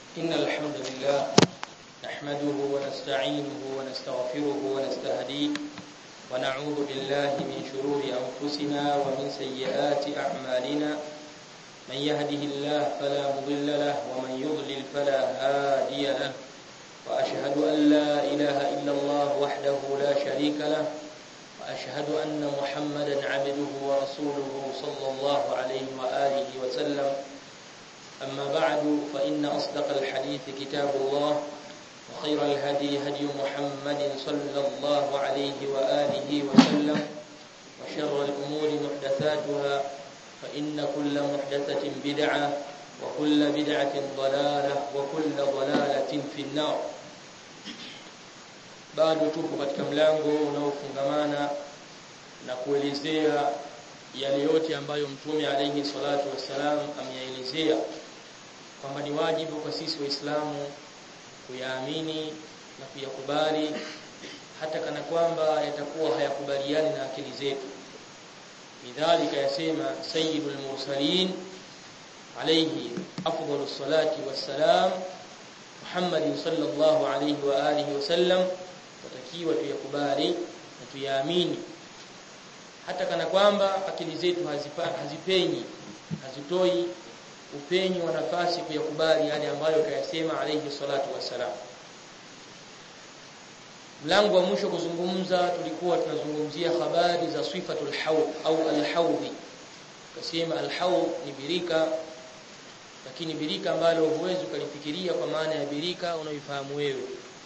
إن الحمد لله نحمده ونستعينه ونستغفره ونستهديه ونعوذ بالله من شرور أنفسنا ومن سيئات أعمالنا من يهده الله فلا مضل له ومن يضلل فلا هادي له وأشهد أن لا إله إلا الله وحده لا شريك له وأشهد أن محمدا عبده ورسوله صلى الله عليه وآله وسلم أما بعد فإن أصدق الحديث كتاب الله وخير الهدي هدي محمد صلى الله عليه وآله وسلم وشر الأمور محدثاتها فإن كل محدثة بدعة وكل بدعة ضلالة وكل ضلالة في النار bado tupo katika mlango unaofungamana na kuelezea yale yote ambayo mtume alayhi salatu wassalam ameyaelezea kwamba ni wajibu kwa sisi waislamu kuyaamini na kuyakubali hata kana kwamba yatakuwa hayakubaliani na akili zetu lidhalika yasema sayyidul mursalin alayhi afdalus salati wassalam Muhammad sallallahu alayhi wa alihi wasallam tutakiwa tuyakubali na tuyaamini hata kana kwamba akili zetu hazipa, hazipenyi hazitoi upenyi wa nafasi kuyakubali yale ambayo kayasema alayhi salatu wassalam mlango wa mwisho kuzungumza tulikuwa tunazungumzia habari za sifatul hawd au al-hawd kasema al-hawd ni birika lakini birika ambalo huwezi ukalifikiria kwa maana ya birika unaoifahamu wewe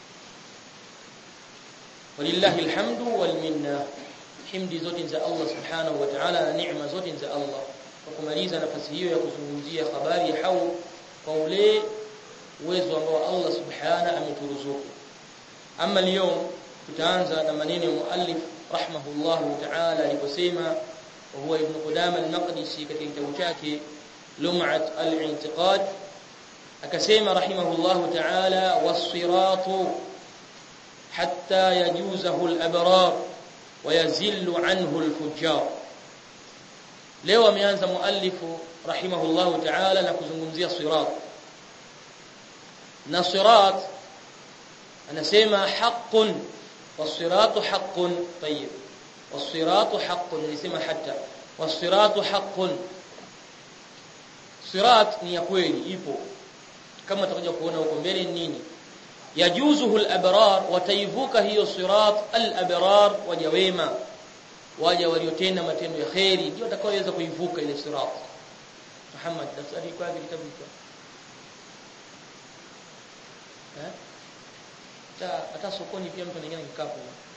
walillahi alhamdu wal minna himdi zote za Allah subhanahu wa ta'ala na neema zote za Allah kwa kumaliza nafasi hiyo ya kuzungumzia habari ya hawd kwa ule uwezo ambao Allah subhanahu ameturuzuku ama leo tutaanza na maneno ya muallif rahimahullahu ta'ala aliposema huwa ibn Qudama al-Maqdisi katika kitabu chake Lum'at al-I'tiqad akasema rahimahullahu ta'ala was-siratu hatta yajuzahu al-abrar wa yazillu anhu al-fujjar leo ameanza muallifu rahimahullahu ta'ala na kuzungumzia sirat na sirat anasema haqqun was-siratu haqqun tayyib was-siratu haqqun nilisema hatta was-siratu haqqun sirat ni ya kweli ipo kama tutakuja kuona huko mbele nini yajuzuhu al-abrar wataivuka hiyo sirat al-abrar waja wema waja waliotenda matendo ya khairi ndio watakaoweza kuivuka ile sirat Muhammad daftari kwa kitabu hicho eh hata hata sokoni pia mtu anaingia kikapu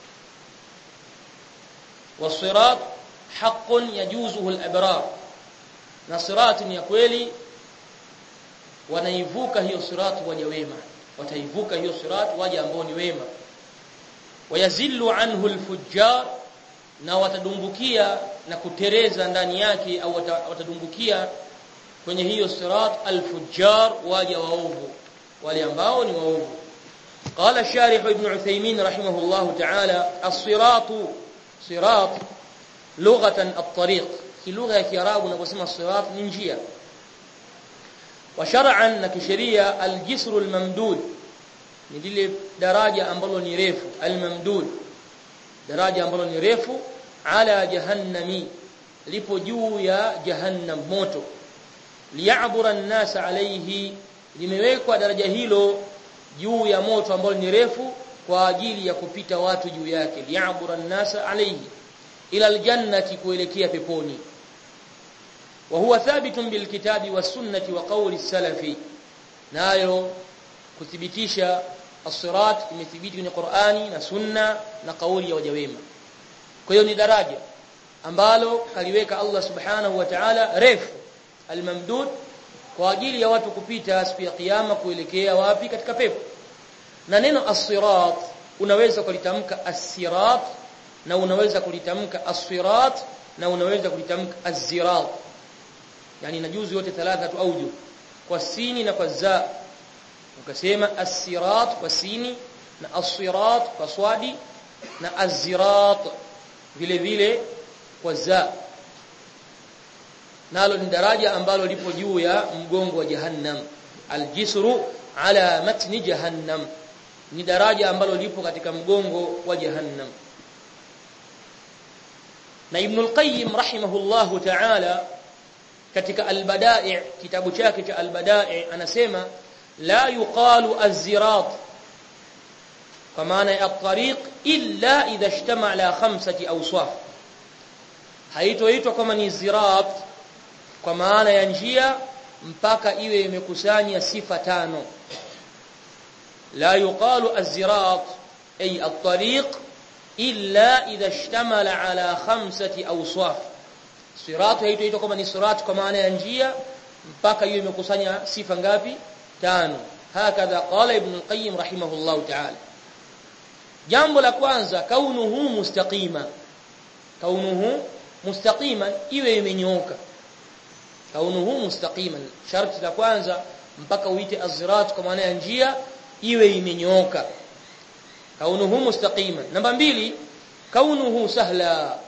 wasirat haqqun yajuzuhu al-abrar na sirat ni ya kweli wanaivuka hiyo sirat waja wema wataivuka hiyo sirat waja ambao ni wema wayazillu anhu al-fujjar na watadumbukia na kutereza ndani yake au watadumbukia kwenye hiyo sirat al-fujjar waja waovu wale ambao ni waovu قال الشارح ابن عثيمين رحمه الله تعالى الصراط صراط لغة الطريق في لغة كيراب ونقسم الصراط من جهة وشرعا نكشريا الجسر الممدود نديله daraja ambalo ni refu almamdud daraja ambalo ni refu ala jahannami lipo juu ya jahannam moto liya'bura an-nas alayhi limewekwa daraja hilo juu ya moto ambao ni refu kwa ajili ya kupita watu juu yake liya'bura an-nasa alayhi ila al-jannati kuelekea peponi wa huwa thabitun bil kitabi was sunnati wa qawli salafi nayo kuthibitisha as-sirat imethibiti kwenye Qur'ani na sunna na kauli ya wajawema kwa hiyo ni daraja ambalo kaliweka Allah subhanahu wa ta'ala refu al-mamdud kwa ajili ya watu kupita siku ya kiyama kuelekea wapi katika pepo na neno as-sirat unaweza kulitamka as-sirat na unaweza kulitamka as-sirat na unaweza kulitamka az-zirat yani najuzu yote thalatha tu auju kwa sini na kwa za ukasema as-sirat kwa sini na as-sirat kwa swadi na az-zirat vile vile kwa za nalo ni daraja ambalo lipo juu ya mgongo wa jahannam aljisru ala matni jahannam ni daraja ambalo lipo katika mgongo wa jahannam na ibn al-qayyim rahimahullahu ta'ala katika al-bada'i kitabu chake cha al-bada'i anasema la yuqalu az-zirat kwa maana ya at-tariq illa idha ijtama ala khamsati awsaf haitoitwa kama ni zirat kwa maana ya njia mpaka iwe imekusanya sifa tano la yuqalu az-zirat ay at-tariq illa idha ishtamala ala khamsati awsaf sirat haitoitwa kama ni sirat kwa maana ya njia mpaka iwe imekusanya sifa ngapi tano hakadha qala ibn al-qayyim rahimahullah ta'ala jambo la kwanza kaunuhu mustaqima kaunuhu mustaqiman iwe imenyooka kaunuhu mustaqiman sharti la kwanza mpaka uite azrat kwa maana ya njia iwe imenyooka kaunuhu mustaqiman namba mbili kaunuhu sahla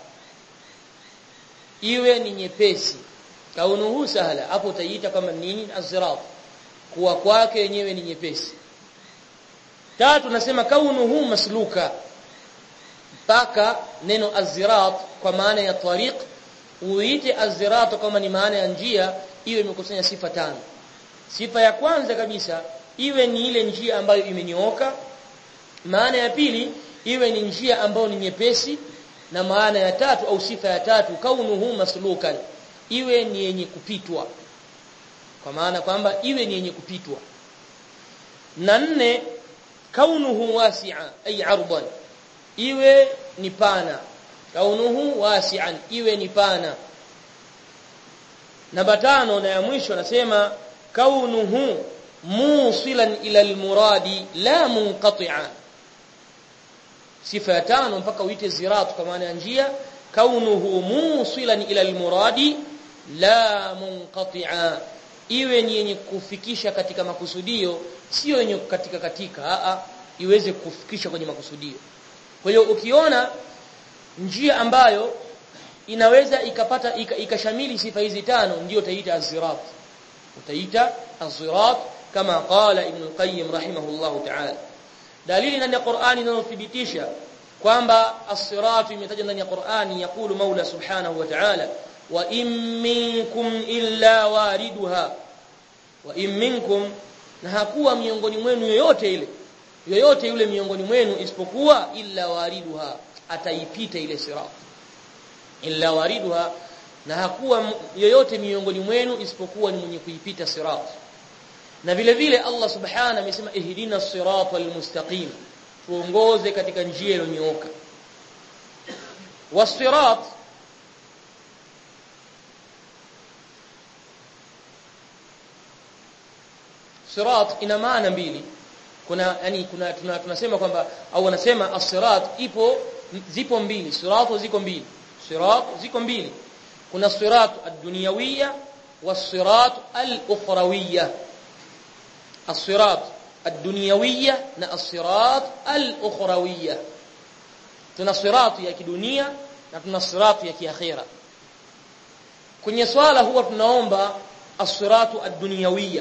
iwe ni nyepesi kaunuhu sahla hapo utaiita kama nini azrat kuwa kwake yenyewe ni nyepesi tatu nasema kaunuhu masluka mpaka neno azirat kwa maana ya tariq uite azirat kama ni maana ya njia iwe imekusanya sifa tano sifa ya kwanza kabisa iwe ni ile njia ambayo imenyooka maana ya pili iwe ni njia ambayo ni nyepesi na maana ya tatu au sifa ya tatu kaunuhu maslukan iwe ni yenye kupitwa kwa maana kwamba iwe ni yenye kupitwa na nne kaunuhu wasi'a ay ardan iwe ni pana kaunuhu wasi'an iwe ni pana namba tano na ya mwisho nasema kaunuhu musilan ila almuradi la munqati'a sifa ya tano mpaka uite zirat kwa maana ya njia kaunuhu musilan ila almuradi la munqati'a iwe ni yenye kufikisha katika makusudio sio yenye katika katika a a iweze kufikisha kwenye makusudio kwa hiyo ukiona njia ambayo inaweza ikapata ikashamili sifa hizi tano ndio utaita az-zirat utaita az-zirat kama qala ibn al-qayyim rahimahullah ta'ala dalili ndani ya Qur'ani inayothibitisha kwamba as-sirat imetajwa ndani ya Qur'ani yakulu Maula subhanahu wa ta'ala wa in minkum illa wariduha wa in minkum na hakuwa miongoni mwenu yoyote ile yoyote yule miongoni mwenu isipokuwa illa wariduha ataipita ile sirat illa wariduha na hakuwa yoyote miongoni mwenu isipokuwa ni mwenye kuipita sirat na vile vile Allah subhanahu amesema ihdina siratal mustaqim tuongoze katika njia iliyonyooka wasirat sirat ina maana mbili kuna yani kuna tuna, tunasema kwamba au wanasema as-sirat ipo zipo mbili siratu ziko mbili sirat ziko mbili kuna sirat ad-dunyawiyya was-sirat al-ukhrawiyya as-sirat ad-dunyawiyya na as-sirat al-ukhrawiyya tuna sirat ya kidunia na tuna sirat ya kiakhira kwenye swala huwa tunaomba as-siratu ad-dunyawiyya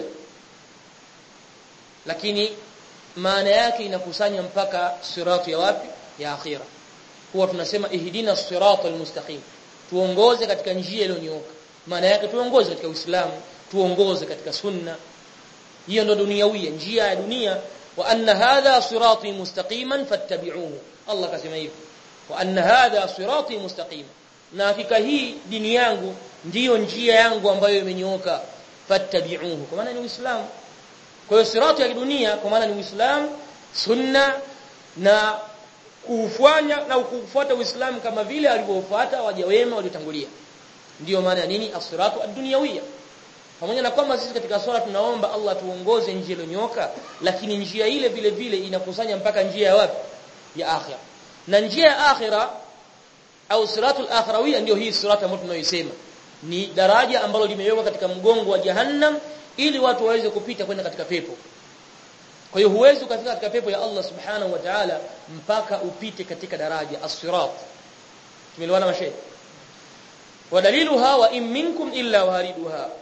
lakini maana yake inakusanya mpaka siratu ya wapi ya akhira huwa tunasema ihdina siratal mustaqim tuongoze katika njia iliyonyooka maana yake tuongoze katika uislamu tuongoze katika sunna hiyo ndo duniawia njia ya dunia wa anna hadha sirati mustaqiman fattabi'uhu Allah kasema hivyo wa anna hadha sirati mustaqima na hakika hii dini yangu ndiyo njia yangu ambayo imenyooka fattabi'uhu kwa maana ni uislamu kwa hiyo sirati ya dunia kwa maana ni Uislamu, sunna na kuufanya na kufuata Uislamu kama vile alivyofuata waja wema waliotangulia. Ndiyo maana ya nini as-siratu ad-dunyawiyya. Pamoja na kwamba sisi katika swala tunaomba Allah tuongoze njia iliyonyoka, lakini njia ile vile vile inakusanya mpaka njia ya wapi? Ya akhira. Na njia ya akhira au siratul akhrawiyya ndio hii sirata ambayo tunayoisema. Ni daraja ambalo limewekwa katika mgongo wa Jahannam ili watu waweze kupita kwenda katika pepo. Kwa hiyo huwezi ukafika katika pepo ya Allah Subhanahu wa Ta'ala mpaka upite katika daraja as-sirat. Tumeelewana mashaikh? Wadaliluha wa in minkum illa wariduha.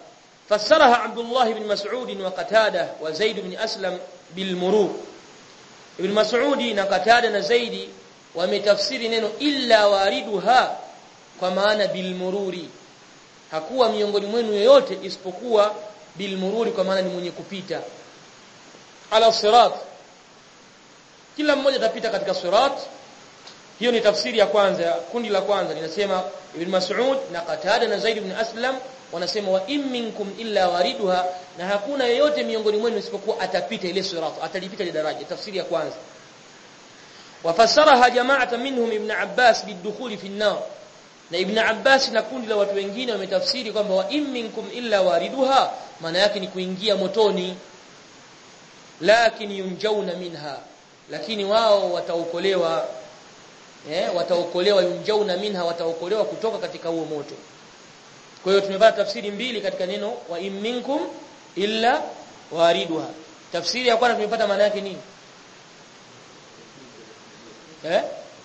fassaraha Abdullah ibn Mas'ud wa Qatada wa Zaid ibn Aslam bil murur Ibn Mas'ud na Qatada na Zaidi wametafsiri neno illa wariduha kwa maana bil mururi hakuwa miongoni mwenu yoyote isipokuwa bil mururi kwa maana ni mwenye kupita ala sirat kila mmoja atapita katika sirat hiyo ni tafsiri ya kwanza kundi la kwanza linasema Ibn Mas'ud na Qatada na Zaid ibn Aslam wanasema wa in minkum illa wariduha na hakuna yeyote miongoni mwenu isipokuwa atapita ile sirat atalipita ile daraja tafsiri ya kwanza wafassaraha jama'atan minhum Ibn Abbas bidukhuli fi an-nar na Ibn Abbas na kundi la watu wengine wametafsiri kwamba wa in minkum illa wariduha maana yake ni kuingia motoni lakini yunjauna minha lakini wao wataokolewa eh wataokolewa yunjauna minha wataokolewa kutoka katika huo moto kwa hiyo tumepata tafsiri mbili katika neno wa in minkum illa wariduha tafsiri ya kwanza tumepata maana yake nini eh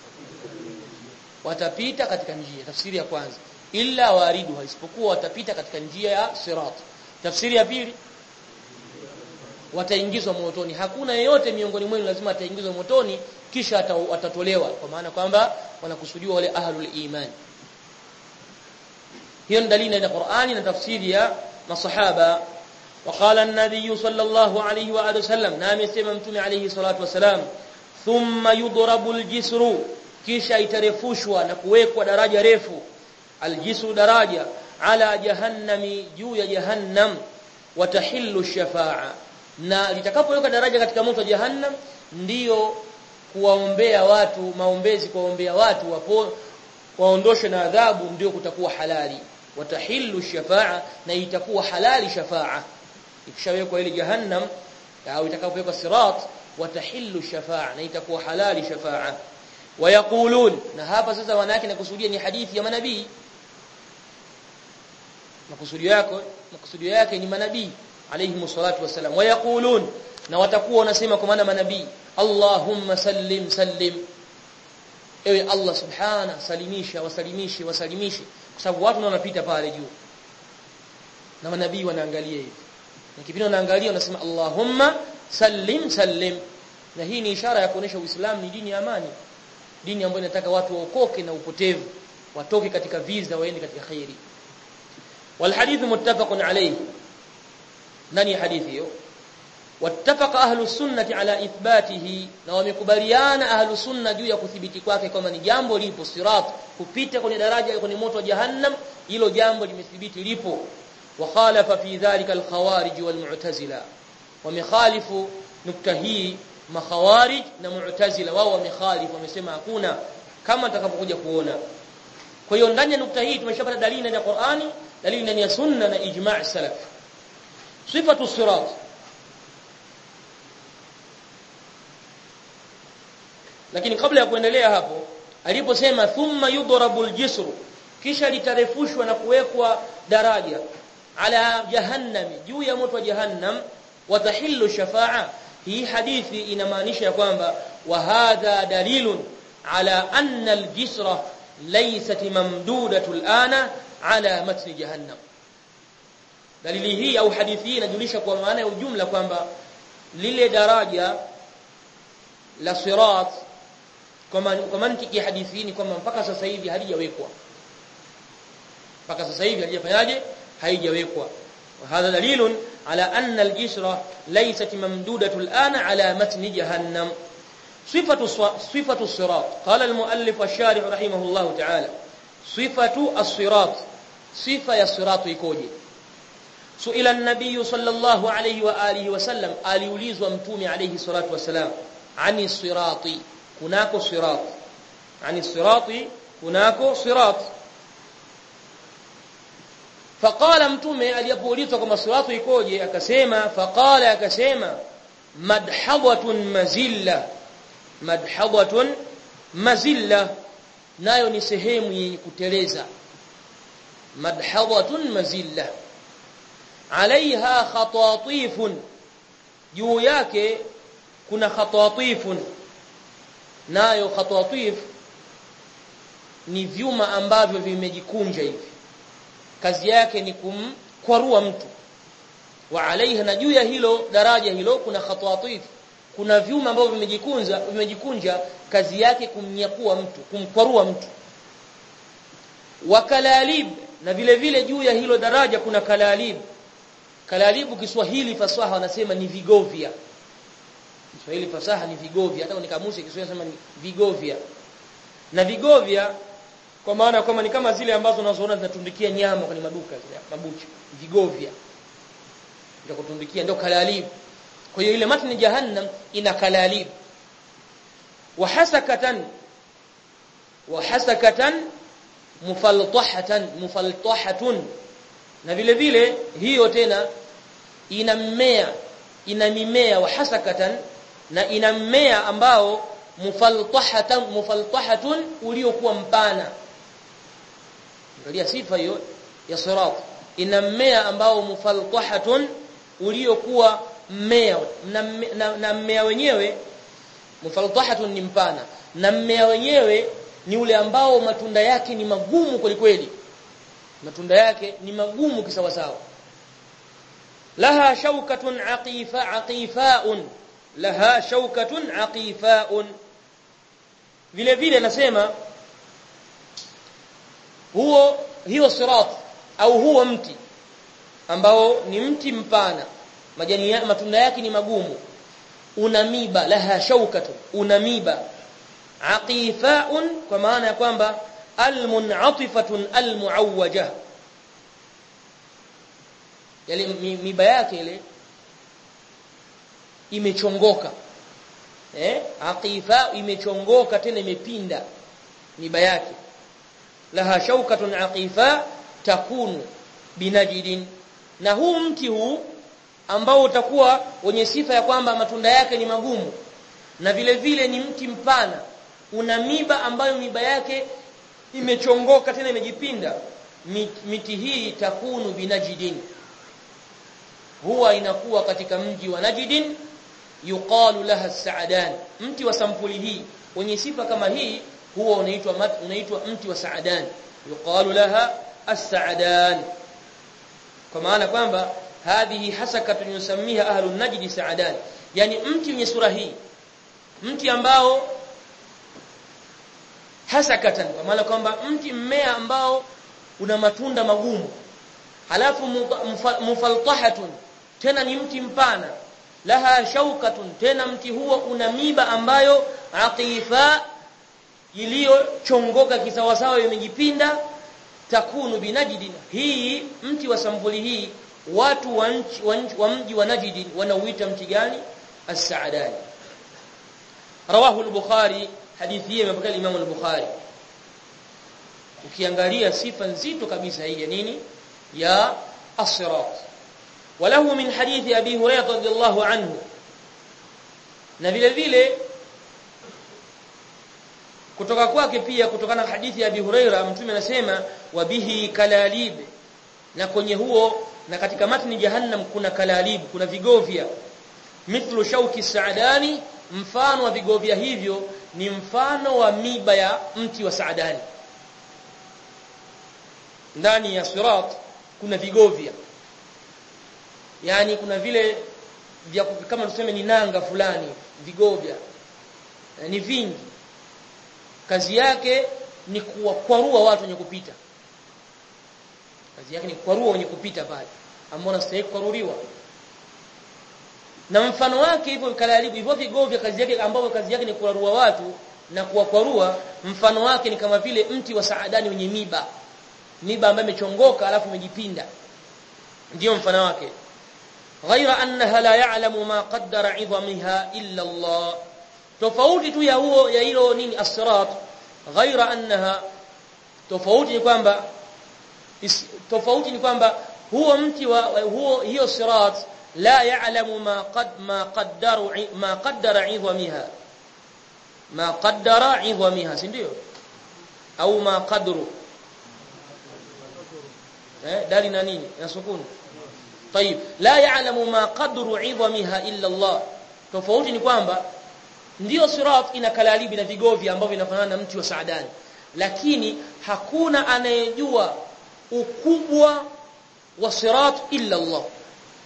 watapita katika njia tafsiri ya kwanza illa wariduha isipokuwa watapita katika njia ya sirat tafsiri ya pili wataingizwa motoni hakuna yeyote miongoni mwenu lazima ataingizwa motoni kisha atatolewa kwa maana kwamba wanakusudiwa wale ahlul iman hiyo ni dalili ya Qur'ani na tafsiri ya masahaba وقال النبي صلى الله عليه واله وسلم نام يسمى متوم عليه الصلاه والسلام ثم يضرب الجسر kisha itarefushwa na kuwekwa daraja refu aljisru daraja ala jahannami juu ya jahannam watahillu shafa'a na litakapoweka daraja katika moto wa jahannam ndiyo kuwaombea watu maombezi kuwaombea watu wapo waondoshe na adhabu ndio kutakuwa halali watahillu shafa'a na itakuwa halali shafa'a ikishawekwa ile jahannam au itakapowekwa sirat watahillu shafa'a na itakuwa halali shafa'a wayaqulun na hapa sasa wanawake nakusudia ni hadithi ya manabii makusudio yako makusudio yake ni manabii alayhi salatu wasalam wayaqulun na watakuwa wanasema kwa maana manabii Allahumma sallim sallim ewe Allah subhana salimisha wasalimishe wasalimishe kwa sababu watu wanapita pale juu na manabii wanaangalia hivi na kipindi wanaangalia wanasema Allahumma sallim sallim na hii ni ishara ya kuonesha Uislamu ni dini ya amani dini ambayo inataka watu waokoke na upotevu watoke katika viza waende katika khairi والحديث متفق عليه nani hadithi hiyo wattafaqa ahlu sunnati ala ithbatihi na wamekubaliana ahlu sunna juu ya kuthibiti kwake kwamba ni jambo lipo sirat kupita kwenye daraja kwenye moto wa jahannam hilo jambo limethibiti lipo wa khalafa fi dhalika al-khawarij wal mu'tazila wamekhalifu nukta hii makhawarij na mu'tazila wao wamekhalifu wamesema hakuna kama tutakapokuja kuona kwa hiyo ndani ya nukta hii tumeshapata dalili ndani ya Qur'ani dalili ndani ya sunna na ijma' salaf sifatu sirat lakini kabla ya kuendelea hapo aliposema thumma yudrabul jisru kisha litarefushwa na kuwekwa daraja ala jahannami juu ya moto wa jahannam watahillu shafa'a hii hadithi inamaanisha ya kwamba wa hadha dalilun ala anna aljisra laysat mamdudatu alana ala matni jahannam dalili hii au hadithi hii inajulisha kwa maana ya ujumla kwamba lile daraja la sirat kwa mantiki ya hadithi hii ni kwamba mpaka sasa hivi halijawekwa mpaka sasa hivi halijafanyaje haijawekwa وهذا دليل على أن الجسر ليست ممدودة الآن على متن جهنم صفة صفة الصراط قال المؤلف الشارح رحمه الله تعالى صفة الصراط صفة الصراط يكوجي سئل النبي صلى الله عليه وآله وسلم aliulizwa mtume عليه الصلاة والسلام عن الصراط kunako sirat ani sirati kunako sirat faqala mtume alipoulizwa kama siratu ikoje akasema faqala akasema madhabatun mazilla madhabatun mazilla nayo ni sehemu yenye kuteleza madhabatun mazilla alaiha khatatifun juu yake kuna khatatifun nayo khatatif ni vyuma ambavyo vimejikunja hivi kazi yake ni kumkwarua mtu wa alaiha na juu ya hilo daraja hilo kuna khatwatif kuna vyuma ambavyo vimejikunja vimejikunja kazi yake kumnyakua mtu kumkwarua mtu wa kalalib na vile vile juu ya hilo daraja kuna kalalib kalalibu Kiswahili fasaha wanasema ni vigovya Kiswahili fasaha ni vigovya hata ni kamusi Kiswahili wanasema ni vigovya na vigovya kwa maana kwamba ni kama zile ambazo unazoona zinatundikia nyama kwenye maduka zile mabucha vigovya ndio kutundikia ndio kalalib kwa hiyo ile matni jahannam ina kalalib wa hasakatan wa hasakatan mufaltahatan mufaltahatun na vile vile hiyo tena ina mmea ina mimea wa hasakatan na ina mmea ambao mufaltahatan mufaltahatun uliokuwa mpana angalia sifa hiyo ya sirat ina mmea ambao mufaltahatun uliokuwa mmea na, na, na mmea wenyewe mufaltahatun ni mpana na mmea wenyewe ni ule ambao matunda yake ni magumu kweli matunda yake ni magumu kisawasawa laha shaukatun aqifa aqifaun laha shaukatun aqifaun vile vile nasema huo hiyo sirat au huo mti ambao ni mti mpana majani ya, matunda yake ni magumu una miba laha shaukatun una miba aqifaun kwa maana ya kwamba almun'atifatun almuawwaja yale miba yake ile imechongoka eh aqifa imechongoka tena imepinda miba yake laha shaukatun aqifa takunu binajidin na huu mti huu ambao utakuwa wenye sifa ya kwamba matunda yake ni magumu na vile vile ni mti mpana una miba ambayo miba yake imechongoka tena imejipinda miti hii takunu binajidin huwa inakuwa katika mji wa Najdin yuqalu laha saadan mti wa sampuli hii wenye sifa kama hii huwa unaitwa unaitwa mti wa saadan yuqalu laha as-saadan kwa maana kwamba hadhihi hasakatun yusammiha ahlu najdi saadan yani mti wenye sura hii mti ambao hasakatan kwa maana kwamba mti mmea ambao una matunda magumu halafu mufaltahatun tena ni mti mpana laha shaukatun tena mti huo una miba ambayo aqifa iliyochongoka kisawasawa imejipinda takunu binajdin hii mti wa sampuli hii watu wa nchi wa, nchi, wa mji wa Najdin wanauita mti gani as-Sa'dani rawahu al-Bukhari hadithi hii imepokea Imam al-Bukhari ukiangalia sifa nzito kabisa hii ya nini ya as-sirat walahu min hadithi abi hurairah radhiyallahu anhu na vile vile kutoka kwake pia kutokana na hadithi ya abi hurairah mtume anasema wabihi kalalib na kwenye huo na katika matni jahannam kuna kalalib kuna vigovya mithlu shauki saadani mfano wa vigovya hivyo ni mfano wa miba ya mti wa saadani ndani ya sirat kuna vigovya yani kuna vile vya kama tuseme ni nanga fulani vigovya ni vingi kazi yake ni kuwakwarua watu wenye kupita kazi yake ni kwarua wenye kupita pale ambao wanastahili kwaruliwa na mfano wake hivyo kalalibu hivyo vigovya kazi yake ambao kazi yake ni kwarua watu na kuwakwarua mfano wake ni kama vile mti wa saadani wenye miba miba ambayo imechongoka alafu imejipinda ndio mfano wake ghaira annaha la ya'lamu ma qaddara 'idhamiha illa Allah tofauti tu ya huo ya hilo nini as-sirat ghaira annaha tofauti ni kwamba tofauti ni kwamba huo mti wa huo hiyo sirat la ya'lamu ma qad ma qaddaru ma qaddara 'idhamiha ma qaddara 'idhamiha si ndio au ma qadru eh dali na nini na sukuni طيب لا يعلم ما قدر عظمها الا الله tofauti ni kwamba ndio sirat ina kalalibi na vigovya ambavyo vinafanana na mti wa saadani lakini hakuna anayejua ukubwa wa sirat illa Allah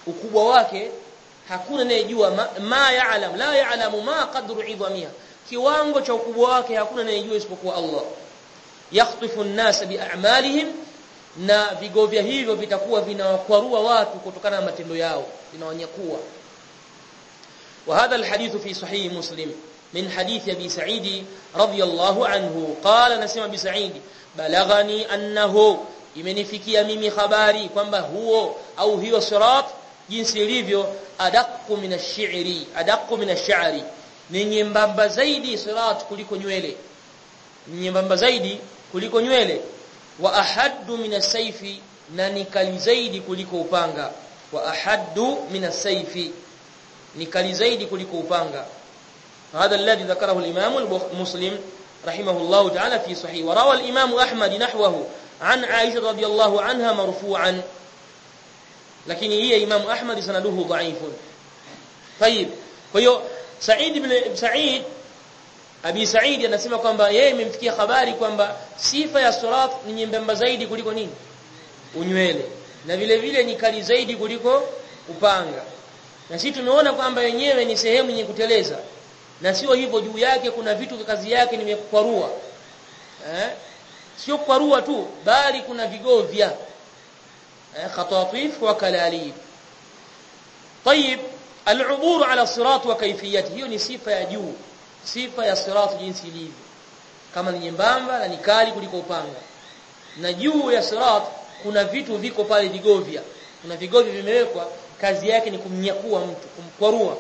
ukubwa wake hakuna anayejua ma, ma ya'lam la ya'lamu ma qadru idhamiha kiwango cha ukubwa wake hakuna anayejua isipokuwa Allah yakhtifu an-nas bi'amalihim na vigovya hivyo vitakuwa vinawakwarua watu kutokana na matendo yao vinawanyakua وهذا الحديث في صحيح مسلم من حديث ابي سعيد رضي الله عنه قال نسمع ابي سعيد بلغني انه imenifikia mimi habari kwamba huo au hiyo sirat jinsi ilivyo adaqu min ash-shi'ri adaqu min ash-sha'ri ni nyembamba zaidi sirat kuliko nywele ni nyembamba zaidi kuliko nywele wa ahaddu min as-sayfi na ni kali zaidi kuliko upanga wa ahaddu min as-sayfi ni kali zaidi kuliko upanga هذا الذي ذكره الإمام مسلم رحمه الله تعالى في صحيح وروى الإمام أحمد نحوه عن عائشة رضي الله عنها مرفوعا لكن هي إمام أحمد سنده ضعيف طيب فهو سعيد بن سعيد Abi Said anasema kwamba yeye imemfikia habari kwamba sifa ya sirat ni nyembamba zaidi kuliko nini? Unywele. Na vile vile ni kali zaidi kuliko upanga. Na sisi tumeona kwamba yenyewe ni sehemu yenye kuteleza. Na sio hivyo juu yake kuna vitu kazi yake nimekwarua. Eh? Sio kwarua tu bali kuna vigovya. Eh, khatatif wa kalalib. طيب العبور على الصراط وكيفيته hiyo ni sifa ya juu sifa ya sirat jinsi ilivyo kama ni nyembamba na ni kali kuliko upanga na juu ya sirat kuna vitu viko pale vigovya kuna vigovya vimewekwa kazi yake ni kumnyakua mtu kumkwarua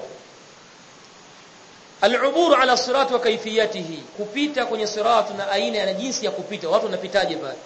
al-ubur ala sirat wa kayfiyatihi kupita kwenye sirat na aina na jinsi ya kupita watu wanapitaje pale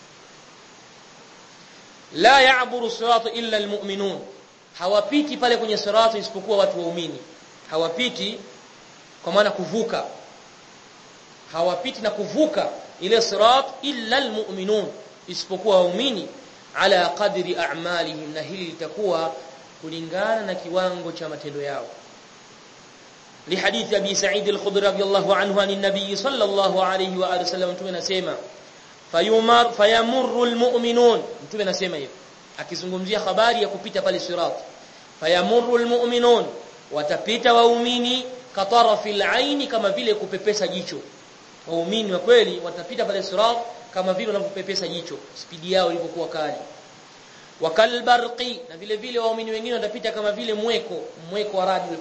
la ya'buru sirat illa al-mu'minun hawapiti pale kwenye sirat isipokuwa watu waumini hawapiti kwa maana kuvuka hawapiti na kuvuka ile sirat illa almu'minun isipokuwa waumini ala qadri a'malihim na hili litakuwa kulingana na kiwango cha matendo yao لحديث ابي سعيد الخدري رضي الله عنه عن النبي صلى الله عليه واله وسلم mtume anasema fayumar fayamurru almu'minun mtume anasema hivyo akizungumzia habari ya kupita pale sirat fayamurru almu'minun watapita waumini katarafil aini kama vile kupepesa jicho waumini wa kweli watapita pale sirat kama vile wanavyopepesa jicho spidi yao ilipokuwa kali wakalbarqi na vile vile waumini wengine watapita kama vile mweko mweko wa radi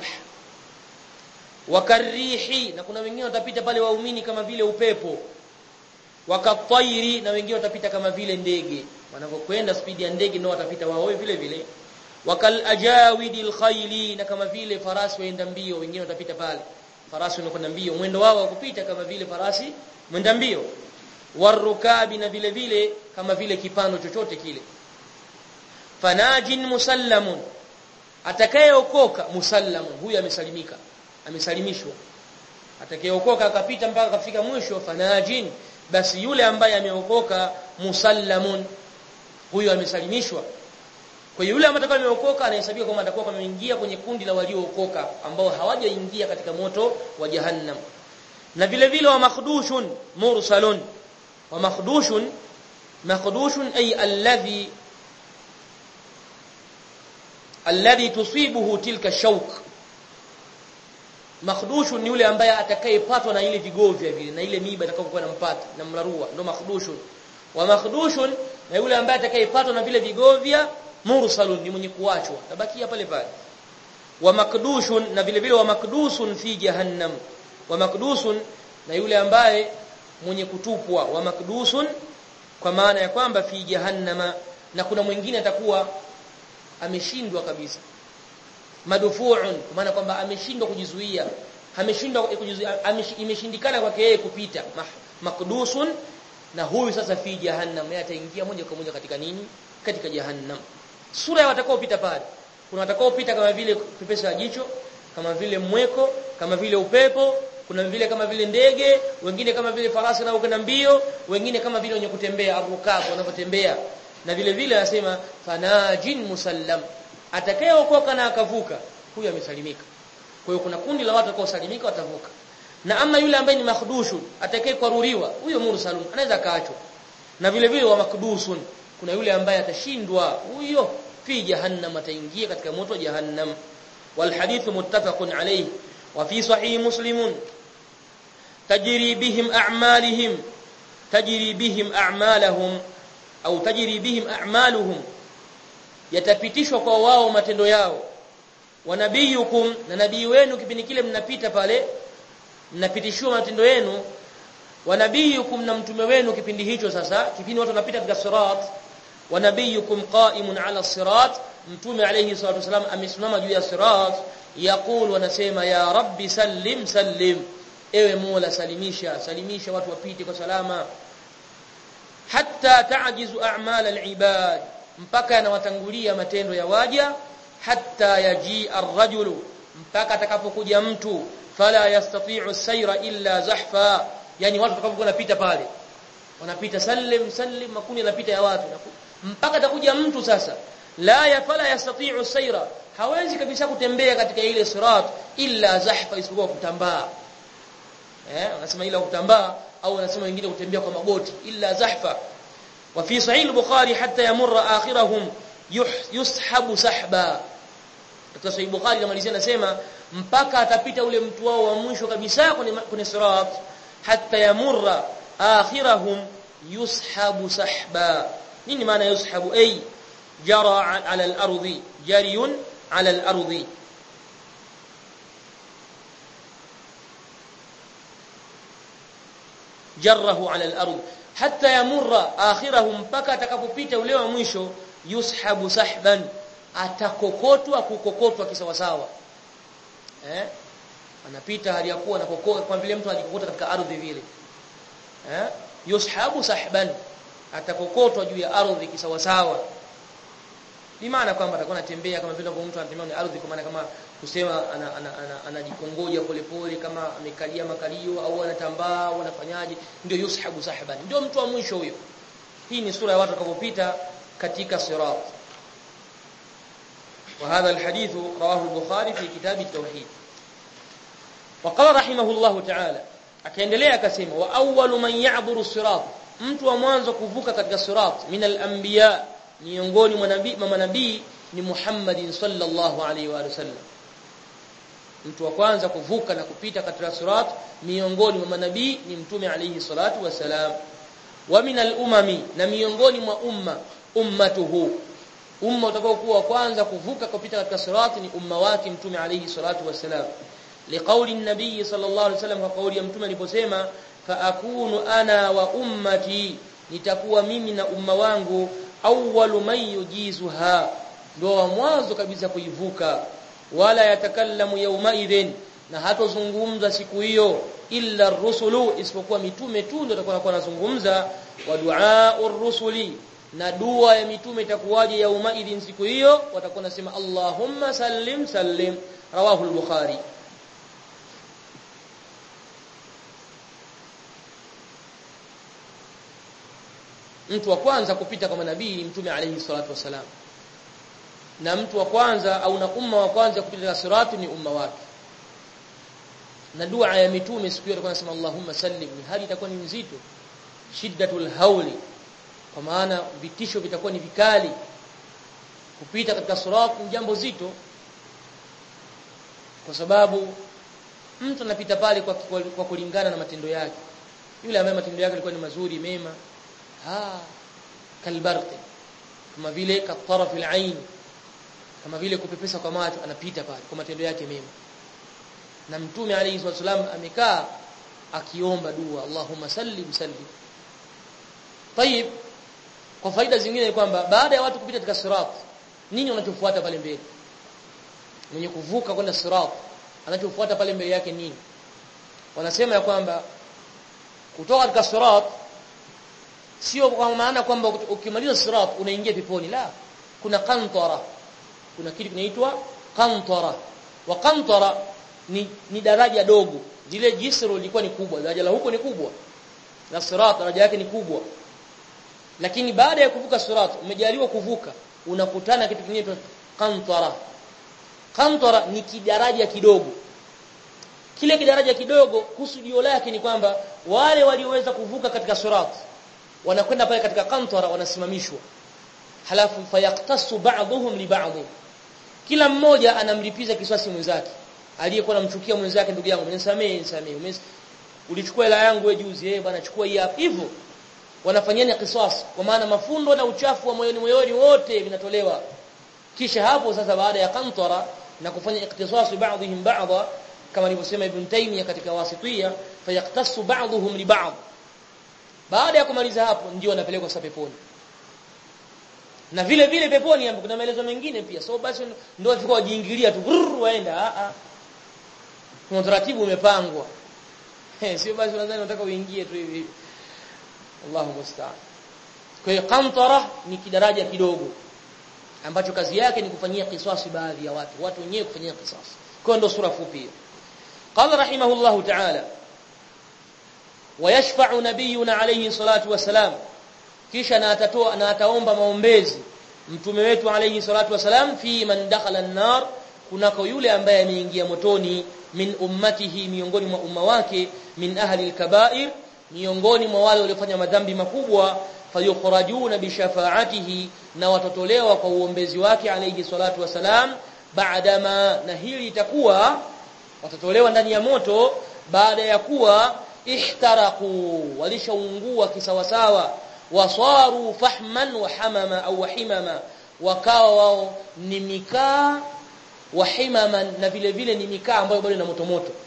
wakarihi na kuna wengine watapita pale waumini kama vile upepo wakatairi na wengine watapita kama vile ndege wanapokwenda spidi ya ndege ndio watapita wao vile vile wakal ajawidil khayli na kama vile farasi waenda mbio wengine watapita pale farasi wanakwenda mbio mwendo wao wa kupita kama vile farasi mwenda mbio warukabi na vile vile kama vile kipando chochote kile fanajin musallamun atakayeokoka musallamun huyu amesalimika amesalimishwa atakayeokoka akapita mpaka kafika mwisho fanajin basi yule ambaye ameokoka musallamun huyu amesalimishwa kwa hiyo yule ambaye atakaye ameokoka anahesabika kama atakuwa ameingia kwenye kundi la waliookoka ambao hawajaingia katika moto wa jahannam na vile vile wa makhdushun mursalun wa makhdushun makhdushun ay alladhi alladhi tusibuhu tilka shawk makhdushun ni yule ambaye atakayepatwa na ile vigovya vile na ile miiba itakayokuwa nampata na mlarua ndo makhdushun wa makhdushun na yule ambaye atakayepatwa na vile vigovya mursalun ni mwenye kuachwa tabakia pale pale wa makdushun na vile vile wa makdusun fi jahannam wa makdusun na yule ambaye mwenye kutupwa wa makdusun kwa maana ya kwamba fi jahannama na kuna mwingine atakuwa ameshindwa kabisa madufuun kwa maana kwamba ameshindwa kujizuia ameshindwa kujizuia imeshindikana kwake yeye kupita makdusun na huyu sasa fi jahannam yeye ataingia moja kwa moja katika nini katika jahannam sura ya watakaopita pale kuna watakaopita kama vile pepesa jicho kama vile mweko kama vile upepo kuna vile kama vile ndege wengine kama vile farasi na kwenda mbio wengine kama vile wenye kutembea arukab wanapotembea na vile vile anasema fanajin musallam atakayeokoka na akavuka huyo amesalimika kwa hiyo kuna kundi la watu watakaosalimika watavuka na ama yule ambaye ni makhdushu atakaye kwaruriwa huyo mursalun anaweza kaachwa na vile vile wa makdusun kuna yule ambaye atashindwa huyo fi jahannam ataingia katika moto wa jahannam wal hadithu muttafaqun alayhi wa fi sahih muslimun tajri bihim a'malihim tajri bihim a'malahum au tajri bihim a'maluhum yatapitishwa kwa wao matendo yao wa nabiyukum na nabii wenu kipindi kile mnapita pale mnapitishiwa matendo yenu wa nabiyukum na mtume wenu kipindi hicho sasa kipindi watu wanapita katika sirat wa nabiyukum qa'imun 'ala sirat mtume alayhi salatu wasalam amesimama juu ya sirat yaqulu wanasema ya rabbi sallim sallim ewe mola salimisha salimisha watu wapite kwa salama hatta ta'jizu a'mal al-ibad mpaka yanawatangulia matendo ya waja hatta yaji ar-rajulu mpaka atakapokuja mtu fala yastati'u sayra illa zahfa yani watu watakapokuwa wanapita pale wanapita sallim sallim makuni yanapita ya watu mpaka atakuja mtu sasa la ya fala yastati'u sayra hawezi kabisa kutembea katika ile sirat illa zahfa isipokuwa kutambaa eh wanasema ila kutambaa au wanasema wengine kutembea kwa magoti illa zahfa wa fi sahih al-bukhari hatta yamurra akhirahum yushabu sahba katika sahih bukhari namalizia nasema mpaka atapita ule mtu wao wa mwisho kabisa kwenye kwenye sirat hatta yamurra akhirahum yushabu sahba nini maana yushabu ay jara ala al-ardi jariyun ala al-ardi jarrahu ala al-ard hatta yamurra akhirahum mpaka atakapopita ule wa mwisho yushabu sahban atakokotwa kukokotwa kisawasawa eh anapita hali ya kuwa anakokotwa kwa vile mtu anajikokota katika ardhi vile eh yushabu sahban atakokotwa juu ya ardhi kisawasawa ni maana kwamba atakuwa anatembea kama vile mtu anatembea kwenye ardhi kwa maana kama kusema anajikongoja ana, ana, ana polepole kama amekalia makalio au anatambaa au anafanyaje ndio yushabu sahban ndio mtu wa mwisho huyo hii ni sura ya watu watakapopita katika sirat وهذا الحديث رواه البخاري في كتاب التوحيد وقال رحمه الله تعالى akaendelea akasema wa awwalu man ya'buru sirat mtu wa mwanzo kuvuka katika sirat min al-anbiya miongoni mwa nabii mama nabii ni Muhammadin sallallahu alaihi wa sallam mtu wa kwanza kuvuka na kupita katika sirat miongoni mwa manabii ni mtume alayhi salatu wasalam wa min al-umami na miongoni mwa umma ummatuhu umma utakao kuwa kwanza kuvuka kupita katika sirat ni umma wake mtume alayhi salatu wasalam liqauli an-nabii sallallahu alayhi wasallam kwa kauli ya mtume aliposema fa akunu ana wa ummati nitakuwa mimi na umma wangu awwalu man yujizuha ndio wa mwanzo kabisa kuivuka wala yatakallamu yawma idhin na hatozungumza siku hiyo illa rusulu isipokuwa mitume tu ndio watakuwa wanazungumza wa du'aur rusuli na dua ya mitume itakuwaje yauma idhin siku hiyo watakuwa nasema Allahumma sallim sallim rawahu al-bukhari mtu wa kwanza kupita kwa manabii mtume alayhi salatu wasalam na mtu wa kwanza au na umma wa kwanza kupita na siratu ni umma wake na dua ya mitume siku hiyo nasema Allahumma sallim ni hali itakuwa ni nzito shiddatul hauli kwa maana vitisho vitakuwa ni vikali kupita katika sirat ni jambo zito kwa sababu mtu anapita pale kwa, kwa, kwa kulingana na matendo yake yule ambaye matendo yake yalikuwa ni mazuri mema ha kalbarqi kama vile kataraf alain kama vile kupepesa kwa macho anapita pale kwa matendo yake mema na mtume alayhi wasallam amekaa akiomba dua Allahumma sallim sallim طيب kwa faida zingine ni kwamba baada ya watu kupita katika sirat nini wanachofuata pale mbele mwenye kuvuka kwenda sirat anachofuata pale mbele yake nini wanasema ya kwamba kutoka katika sirat sio kwa maana kwamba ukimaliza sirat unaingia peponi la kuna qantara kuna kitu kinaitwa qantara wa qantara ni, ni daraja dogo zile jisru lilikuwa ni kubwa daraja la huko ni kubwa na sirat daraja yake ni kubwa lakini baada ya kuvuka sirat umejaliwa kuvuka unakutana kitu kingine qantara qantara ni kidaraja kidogo kile kidaraja kidogo kusudio lake ni kwamba wale walioweza kuvuka katika sirat wanakwenda pale katika qantara wanasimamishwa halafu fayaktasu ba'dhum li ba'd kila mmoja anamlipiza kisasi mwenzake aliyekuwa anamchukia mwenzake ndugu yangu nisamee nisamee ulichukua hela yangu wewe juzi eh bwana chukua hii hapa hivyo wanafanyana kisasi kwa maana mafundo na uchafu wa moyoni moyoni wote vinatolewa kisha hapo sasa baada ya kantara na kufanya iktisasu ba'dihim ba'dha kama alivyosema Ibn Taymiyyah katika wasitiyya fayaktasu ba'dhum li ba'd baada ya kumaliza hapo ndio wanapelekwa sasa peponi na vile vile peponi ambapo kuna maelezo mengine pia so basi ndio wafika wajiingilia tu brrr, waenda a a kuna utaratibu umepangwa eh sio basi unadhani unataka uingie tu hivi Allahu musta'an kwa hiyo qantara ni kidaraja kidogo ambacho kazi yake ni kufanyia kisasi baadhi ya watu watu wenyewe kufanyia kisasi kwa ndio sura fupi hiyo قال رحمه الله تعالى ويشفع نبينا عليه الصلاه والسلام kisha na atatoa na ataomba maombezi mtume wetu alayhi salatu wasalam fi man dakhala an-nar kunako yule ambaye ameingia motoni min ummatihi miongoni mwa umma wake min ahli al-kaba'ir miongoni mwa wale waliofanya madhambi makubwa fayukhrajuna bi shafaatihi na watotolewa kwa uombezi wake alayhi salatu wasalam baadama na hili itakuwa watatolewa ndani ya moto baada ya kuwa ihtaraku walishaungua kisawasawa wasaru fahman wa hamama au himama wakawa wao ni mikaa wa himaman na vile vile ni mikaa ambayo bado ina moto moto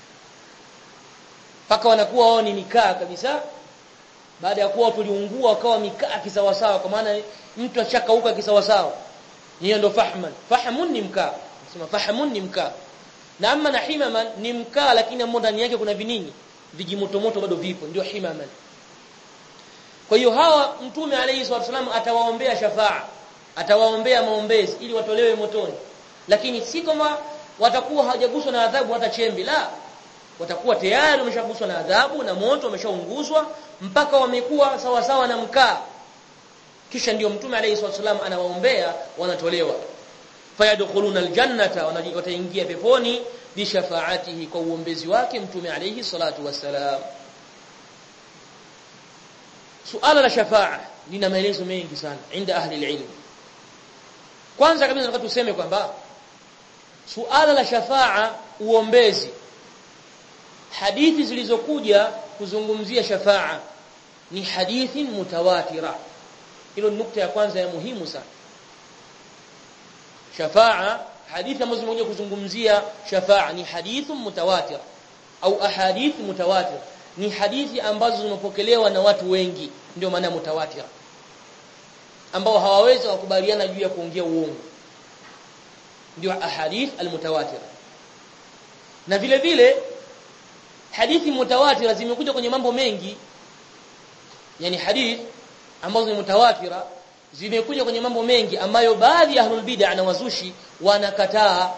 paka wanakuwa wao ni mikaa kabisa baada ya kuwa tuliungua wakawa mikaa kisawasawa kwa maana mtu achakauka kisawasawa hiyo ndo fahman fahmun ni mkaa nasema fahmun ni mkaa na amma na himaman ni mkaa lakini ndani yake kuna vinini vijimotomoto bado vipo ndio himaman kwa hiyo hawa mtume alayhi salatu wasallam atawaombea shafaa atawaombea maombezi ili watolewe motoni lakini si kama watakuwa hawajaguswa na adhabu hata chembi la watakuwa tayari wameshaguswa na adhabu na moto wameshaunguzwa mpaka wamekuwa sawa sawa na mkaa kisha ndio mtume alayhi salatu wasallam anawaombea wanatolewa fayadkhuluna aljannata wataingia peponi bi shafaatihi kwa uombezi wake mtume alayhi salatu wasalam suala la shafaa lina maelezo mengi sana inda ahli alilm kwanza kabisa nataka tuseme kwamba suala la shafaa uombezi hadithi zilizokuja kuzungumzia shafaa ni hadithi mutawatira hilo nukta ya kwanza ya muhimu sana shafaa hadithi ambazo zimekuja kuzungumzia shafaa ni hadithu mutawatir au ahadith mutawatir ni hadithi ambazo zimepokelewa na watu wengi ndio maana mutawatir ambao hawawezi kukubaliana juu ya kuongea uongo ndio ahadith almutawatir na vile vile hadithi mutawatira zimekuja kwenye mambo mengi yani hadith ambazo ni mutawatira zimekuja kwenye mambo mengi ambayo baadhi ya ahlul bid'ah na wazushi wanakataa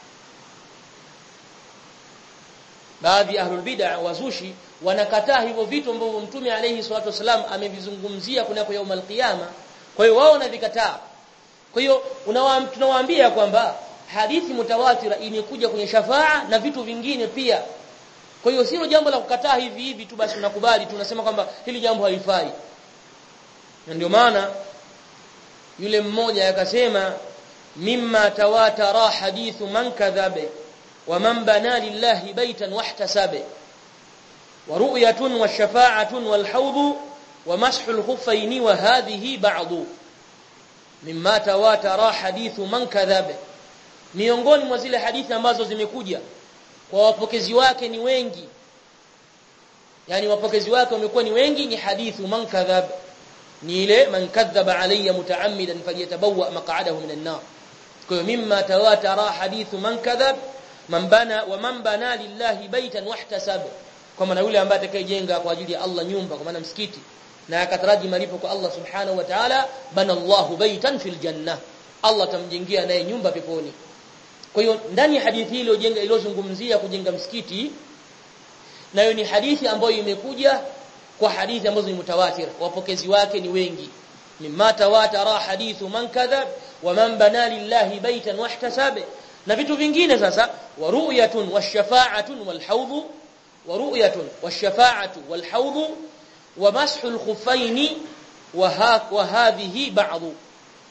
baadhi ya ahlul bid'ah wazushi wanakataa hivyo vitu ambavyo mtume alayhi salatu wasalam amevizungumzia kunako yaumul qiyama kwa hiyo wao wanavikataa kwa hiyo tunawaambia kwamba hadithi mutawatira imekuja kwenye shafaa na vitu vingine pia kwa hiyo sio jambo la kukataa hivi hivi tu basi unakubali tunasema kwamba hili jambo halifai na ndio maana yule mmoja akasema mimma tawatara hadithu man kadhabe wa man bana lillahi baitan wahtasabe wa ru'yatun wa shafa'atun wal hawd wa mashu al khuffayn wa hadhihi ba'd mimma tawatara hadithu man kadhabe miongoni mwa zile hadithi ambazo zimekuja kwa wapokezi wake ni wengi yani wapokezi wake wamekuwa ni wengi ni hadithu man kadhab ni ile man kadhaba alayya mutaammidan falyatabawa maq'adahu minan nar kwa mimma tawatara hadithu man kadhab man bana wa man bana lillahi baitan wahtasab kwa maana yule ambaye atakayejenga kwa ajili ya Allah nyumba kwa maana msikiti na akataraji malipo kwa Allah subhanahu wa ta'ala bana Allahu baitan fil janna Allah tamjengea naye nyumba peponi kwa hiyo ndani ya hadithi ile iliyojenga iliyozungumzia kujenga msikiti nayo ni hadithi ambayo imekuja kwa hadithi ambazo ni mutawatir wapokezi wake ni wengi mimma tawatara hadithu man kadhab wa man bana lillahi baitan wahtasab na vitu vingine sasa wa ru'yatun washafa'atun walhawd wa ru'yatun washafa'atu walhawd wa mashu alkhuffayn wa hadhihi ba'd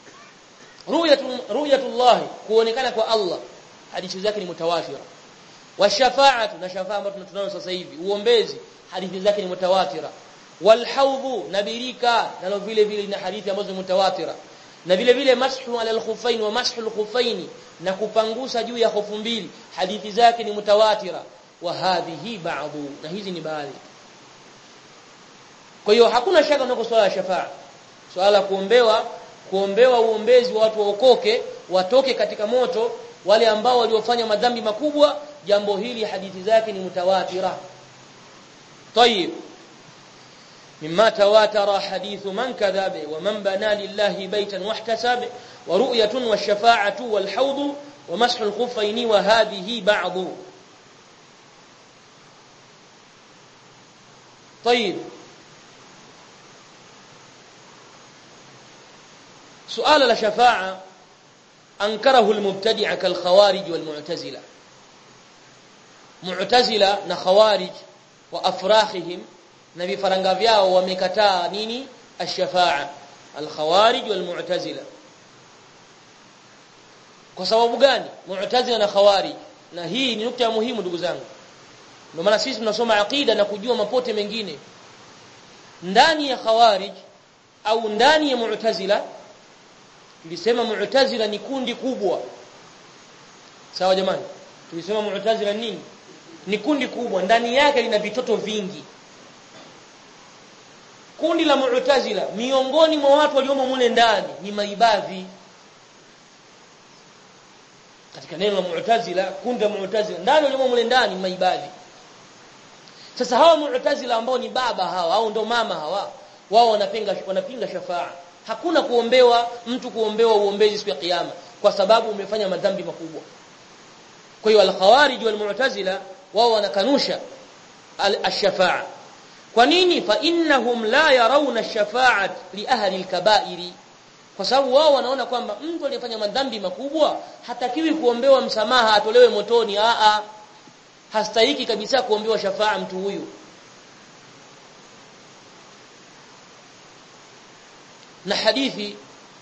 ru'yatu ru'yatullah kuonekana kwa Allah hadithi zake ni mutawatira wa shafa'atu na shafa'a ambayo tunayo sasa hivi uombezi hadithi zake ni mutawatira wal hawdhu nabirika nalo vile vile na hadithi ambazo ni mutawatira na vile vile mashu ala al-khuffain wa mashu al-khuffain na kupangusa juu ya hofu mbili hadithi zake ni mutawatira wa hadhihi ba'dhu na hizi ni baadhi kwa hiyo hakuna shaka unako swala ya shafaa swala kuombewa kuombewa uombezi wa watu waokoke watoke katika moto wale ambao waliofanya madhambi makubwa jambo hili hadithi zake ni mutawatira طيب مما تواتر حديث من كذب ومن بنى لله بيتا واحتسب ورؤية والشفاعة والحوض ومسح الخفين وهذه بعض طيب سؤال الشفاعة أنكره المبتدع كالخوارج والمعتزلة معتزلة نخوارج وأفراخهم na vifaranga vyao wamekataa nini ash-shafa'a al-khawarij wal-mu'tazila kwa sababu gani mu'tazila na khawarij na hii ni nukta muhimu ndugu zangu ndio maana sisi tunasoma aqida na kujua mapote mengine ndani ya khawarij au ndani ya mu'tazila tulisema mu'tazila ni kundi kubwa sawa jamani tulisema mu'tazila nini ni kundi kubwa ndani yake lina vitoto vingi kundi la mu'tazila miongoni mwa watu waliomo mule ndani ni maibadhi katika neno la mu'tazila kundi la mu'tazila ndani waliomo mule ndani maibadhi sasa hawa mu'tazila ambao ni baba hawa au ndo mama hawa wao wanapinga wanapinga shafaa hakuna kuombewa mtu kuombewa uombezi siku ya kiyama kwa sababu umefanya madhambi makubwa kwa hiyo al-khawarij wal-mu'tazila wao wanakanusha al-shafaa kwa nini fa innahum la yarawna ash-shafa'at li ahli al-kaba'iri kwa sababu wao wanaona kwamba mtu aliyefanya madhambi makubwa hatakiwi kuombewa msamaha atolewe motoni a a hastahiki kabisa kuombewa shafaa mtu huyu na hadithi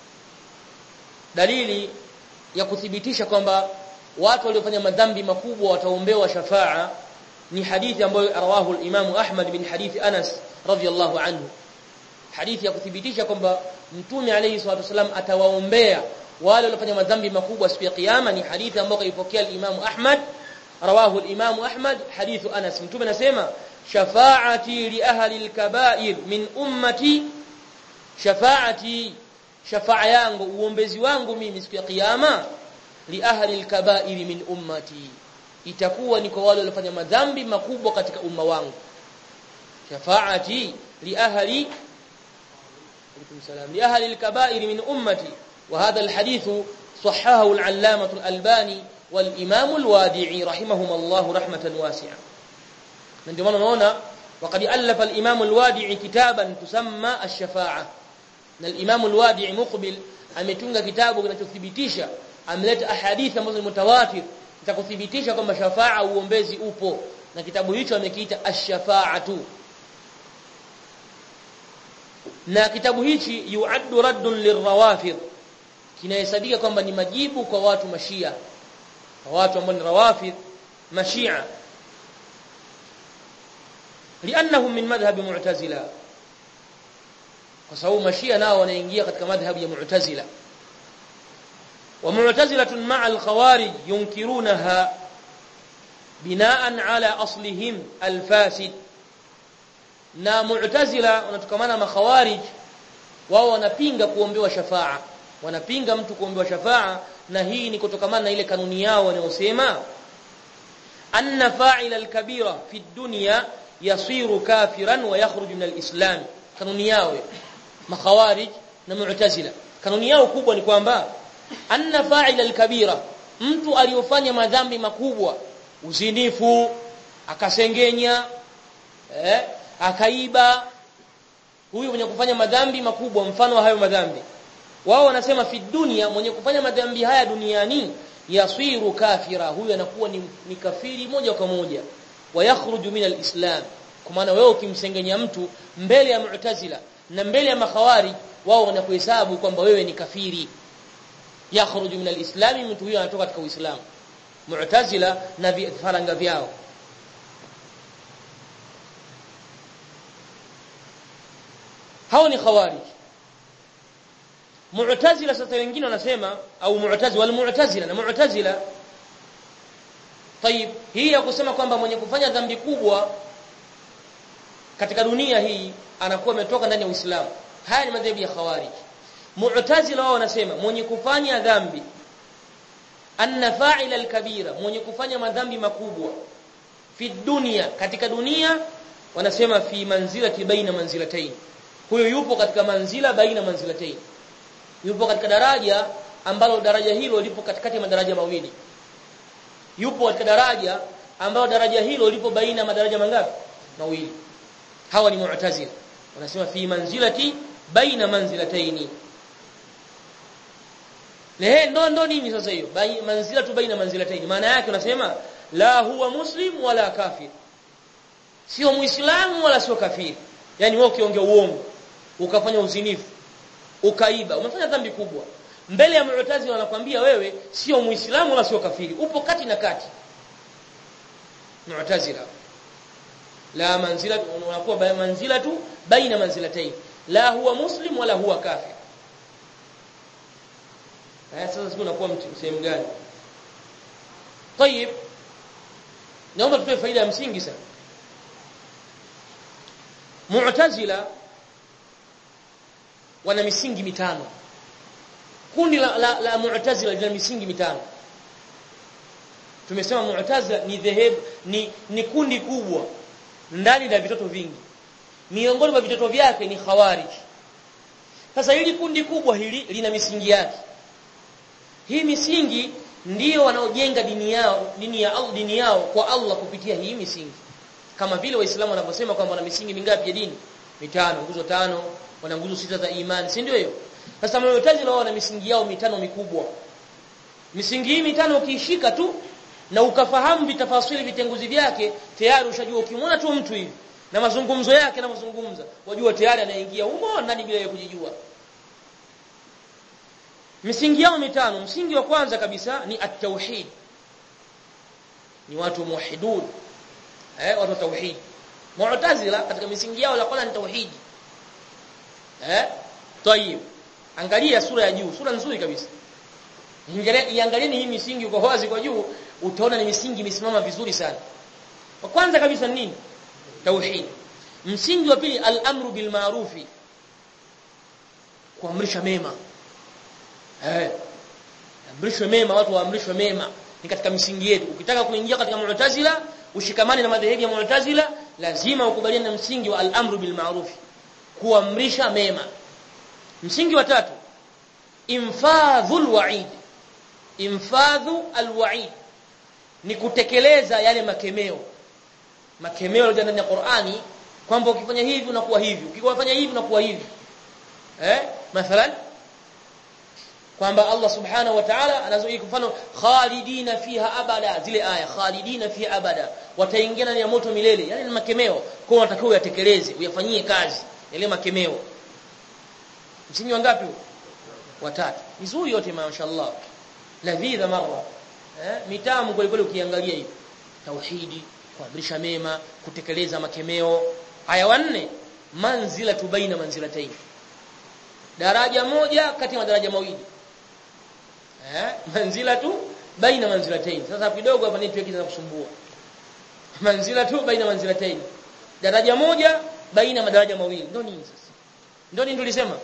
dalili ya kuthibitisha kwamba watu waliofanya madhambi makubwa wataombewa shafaa ni hadithi ambayo rawahu al-Imam Ahmad bin hadithi Anas radhiyallahu anhu hadithi ya kuthibitisha kwamba mtume alayhi salatu wasallam atawaombea wale waliofanya madhambi makubwa siku ya kiyama ni hadithi ambayo kaipokea al-Imam Ahmad rawahu al-Imam Ahmad hadithu Anas mtume anasema shafaati li ahli al-kaba'ir min ummati shafaati shafaa yangu uombezi wangu mimi siku ya kiyama li ahli al-kaba'ir min ummati itakuwa ni kwa wale waliofanya madhambi makubwa katika umma wangu shafaati li ahli alaykum salam li ahli al-kaba'ir min ummati wa hadha al-hadith صححه العلامة الألباني والإمام الوادعي رحمهم الله رحمة واسعة من دمان هنا وقد ألف الإمام الوادعي كتابا تسمى الشفاعة الإمام الوادعي مقبل ametunga kitabu kinachothibitisha ameleta ahadithi ambazo ni mutawatir za kuthibitisha kwamba shafaa uombezi upo na kitabu hicho amekiita ash-shafa'atu na kitabu hichi yuaddu raddun lirrawafid kinahesabika kwamba ni majibu kwa watu mashia kwa watu ambao ni rawafid mashia lianahum min madhhab mu'tazila kwa sababu mashia nao wanaingia katika madhhabu ya mu'tazila ومعتزلة مع الخوارج ينكرونها بناء على أصلهم الفاسد na mu'tazila wanatokamana na khawarij wao wanapinga kuombewa shafaa wanapinga mtu kuombewa shafaa na hii ni kutokamana na ile kanuni yao wanayosema anna fa'ila al-kabira fi dunya yasiru kafiran wa yakhruju min al-islam kanuni yao makhawarij na mu'tazila kanuni yao kubwa ni kwamba anna fa'ila al-kabira mtu aliyofanya madhambi makubwa uzinifu akasengenya eh akaiba huyu mwenye kufanya madhambi makubwa mfano wa hayo madhambi wao wanasema fi dunia mwenye kufanya madhambi haya duniani yasiru kafira huyu anakuwa ni, ni kafiri moja kwa moja wayakhruju min alislam kwa maana wewe ukimsengenya mtu mbele ya mu'tazila na mbele ya makhawari wao wanakuhesabu kwamba wewe ni kafiri yakhruju min alislam mtu huyo anatoka katika uislamu mu'tazila na vifaranga vyao hao ni khawarij mu'tazila sasa wengine wanasema au mu'tazila wal mu'tazila na mu'tazila طيب hii ya kusema kwamba mwenye kufanya dhambi kubwa katika dunia hii anakuwa ametoka ndani ya Uislamu haya ni madhehebu ya khawarij mu'tazila wao wanasema mwenye kufanya dhambi anna fa'ila al-kabira mwenye kufanya madhambi makubwa fi dunia katika dunia wanasema fi manzilati baina manzilatayn huyo yupo katika manzila baina manzilatayn yupo katika daraja ambalo daraja hilo lipo katikati ya madaraja mawili yupo katika daraja ambalo daraja hilo lipo baina ya madaraja mangapi mawili hawa ni mu'tazila wanasema fi manzilati baina manzilataini lehe ndo ndo nini sasa hiyo manzilatu baina manzilataini maana yake unasema la huwa muslim wala kafir sio muislamu wala sio kafiri yani wewe ukiongea uongo ukafanya uzinifu ukaiba umefanya dhambi kubwa mbele ya mu'tazila wanakuambia wewe sio muislamu wala sio kafiri upo kati na kati mu'tazila la manzila unakuwa manzila tu baina manzilatayn la huwa muslim wala huwa kafir haya sasa sio unakuwa sehemu gani طيب naomba tutoe faida ya msingi sana mu'tazila wana misingi mitano kundi la, la, la mu'tazila lina misingi mitano tumesema mu'tazila ni dhehebu ni, ni kundi kubwa ndani na vitoto vingi miongoni mwa vitoto vyake ni khawarij sasa hili kundi kubwa hili lina misingi yake hii misingi ndiyo wanaojenga dini yao dini ya Allah dini yao kwa Allah kupitia hii misingi kama vile waislamu wanavyosema kwamba wana misingi mingapi ya dini mitano nguzo tano wana nguzo sita za imani si ndio hiyo sasa mu'tazila wao wana misingi yao mitano mikubwa misingi hii mitano ukiishika tu na ukafahamu vitafasiri vitenguzi vyake tayari ushajua ukimwona tu mtu hivi na mazungumzo yake na mazungumza wajua tayari anaingia humo ndani bila kujijua misingi yao mitano msingi wa kwanza kabisa ni at-tauhid ni watu muwahidun eh watu tauhid mu'tazila katika misingi yao la kwanza ni tauhid eh tayib angalia sura ya juu sura nzuri kabisa iangalieni hii misingi kwa wazi kwa juu utaona ni misingi imesimama vizuri sana wa kwanza kabisa ni nini tauhid msingi wa pili al-amru bil ma'rufi kuamrisha mema eh amrishwe mema watu waamrishwe mema ni katika misingi yetu ukitaka kuingia katika mu'tazila ushikamane na madhehebu ya mu'tazila lazima ukubaliane na msingi wa al-amru bil ma'ruf kuamrisha mema msingi wa tatu infadhul wa'id infadhu al-wa'id ni kutekeleza yale makemeo makemeo yaliyo ndani ya Qur'ani kwamba ukifanya hivi unakuwa hivi ukifanya hivi unakuwa hivi eh mathalan kwamba Allah subhanahu wa ta'ala anazoea mfano khalidina fiha abada zile aya khalidina fiha abada wataingia ndani ya moto milele yani ni makemeo kwa unatakiwa uyatekeleze uyafanyie kazi yale makemeo msingi wangapi watatu nzuri yote mashaallah ladhidha marra eh mitamu kweli kweli ukiangalia hivi tauhidi kuamrisha mema kutekeleza makemeo aya wanne manzila tubaina manzilatayn daraja moja kati ya madaraja mawili eh manzila tu baina manzilatayn sasa kidogo hapa network inakusumbua manzila tu baina manzilatayn daraja moja baina madaraja mawili ndio nini sasa ndio nini tulisema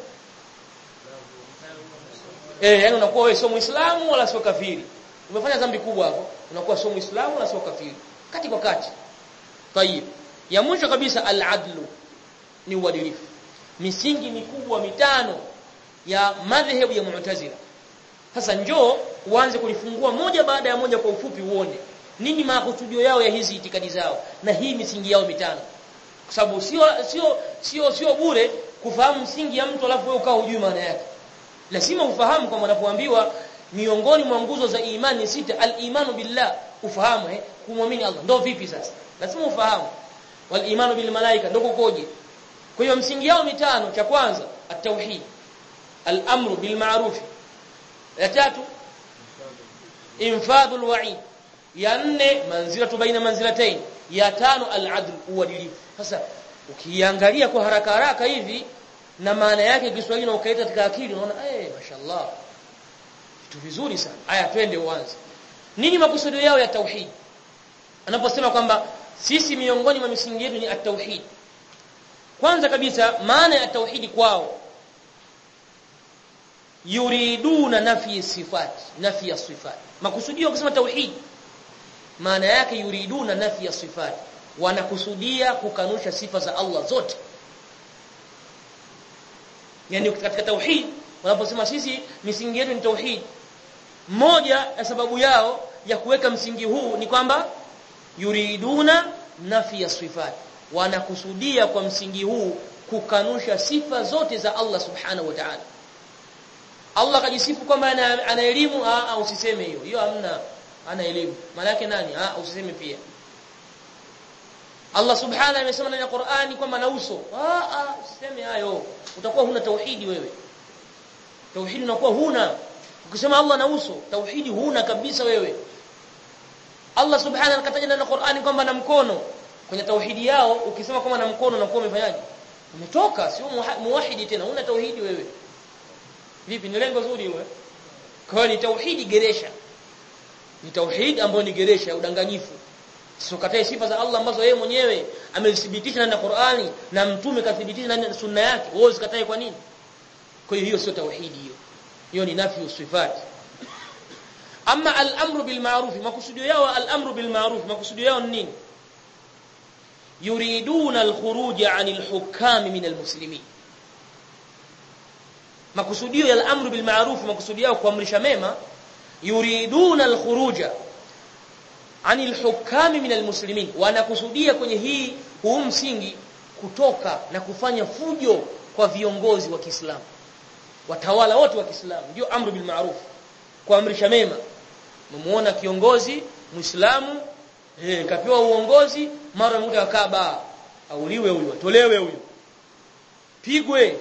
eh yani unakuwa wewe sio muislamu wala sio kafiri umefanya dhambi kubwa hapo unakuwa sio muislamu wala sio kafiri kati kwa kati tayib ya mwisho kabisa al-adlu ni uadilifu misingi mikubwa mitano ya madhehebu ya mu'tazila sasa njoo uanze kulifungua moja baada ya moja kwa ufupi uone nini makusudio yao ya hizi itikadi zao na hii misingi yao mitano kwa sababu sio sio sio sio bure kufahamu msingi ya mtu alafu wewe ukao hujui maana yake lazima ufahamu kwamba unapoambiwa miongoni mwa nguzo za imani sita al-imanu billah ufahamu eh kumwamini Allah ndio vipi sasa lazima ufahamu wal imanu bil malaika ndio kukoje kwa hiyo msingi yao mitano cha kwanza at-tauhid al-amru bil ma'ruf ya tatu infadhul wa'id ya nne manzilatu baina manzilatayn ya tano al-adl uadilifu sasa ukiangalia kwa haraka haraka hivi na maana yake Kiswahili na ukaita katika akili unaona eh mashallah vitu vizuri sana haya twende uanze nini makusudio yao ya tauhid anaposema kwamba sisi miongoni mwa misingi yetu ni at-tauhid kwanza kabisa maana ya tauhidi kwao yuriduna nafi sifat nafi ya sifat makusudio kusema tauhid maana yake yuriduna nafi ya sifat wanakusudia kukanusha sifa za Allah zote yani katika tauhid wanaposema sisi misingi yetu ni tauhid moja ya sababu yao ya kuweka msingi huu ni kwamba yuriduna nafi ya sifat wanakusudia kwa msingi huu kukanusha sifa zote za Allah subhanahu wa ta'ala Allah kajisifu kwamba ana, ana elimu ah usiseme hiyo hiyo hamna ana elimu maana yake nani ah usiseme pia Allah subhanahu amesema ndani ya Qur'ani kwamba na uso ah ah usiseme hayo utakuwa huna tauhidi wewe tauhidi unakuwa huna ukisema Allah na uso tauhidi huna kabisa wewe Allah subhanahu akataja ndani ya Qur'ani kwamba na mkono kwenye tauhidi yao ukisema kwamba na mkono unakuwa umefanyaje umetoka sio muwahidi tena una tauhidi wewe vipi ni lengo zuri wewe kwa ni tauhidi geresha ni tauhid ambayo ni geresha udanganyifu sokatae sifa za Allah ambazo yeye mwenyewe amelithibitisha ndani ya Qur'ani na mtume kathibitisha ndani ya sunna yake wewe usikatae kwa nini kwa hiyo hiyo sio tauhidi hiyo hiyo ni nafi usifat ama al-amru bil ma'ruf makusudio yao al-amru bil ma'ruf makusudio yao ni nini yuriduna al-khuruj 'anil hukam min al-muslimin makusudio ya al-amru bil ma'ruf makusudio yao kuamrisha mema yuriduna al-khuruja anil hukami min almuslimin wanakusudia kwenye hii huu msingi kutoka na kufanya fujo kwa viongozi wa Kiislamu watawala wote wa Kiislamu ndio amru bil ma'ruf kuamrisha mema mmuona kiongozi muislamu eh kapewa uongozi mara mmoja akaba auliwe huyu atolewe huyu pigwe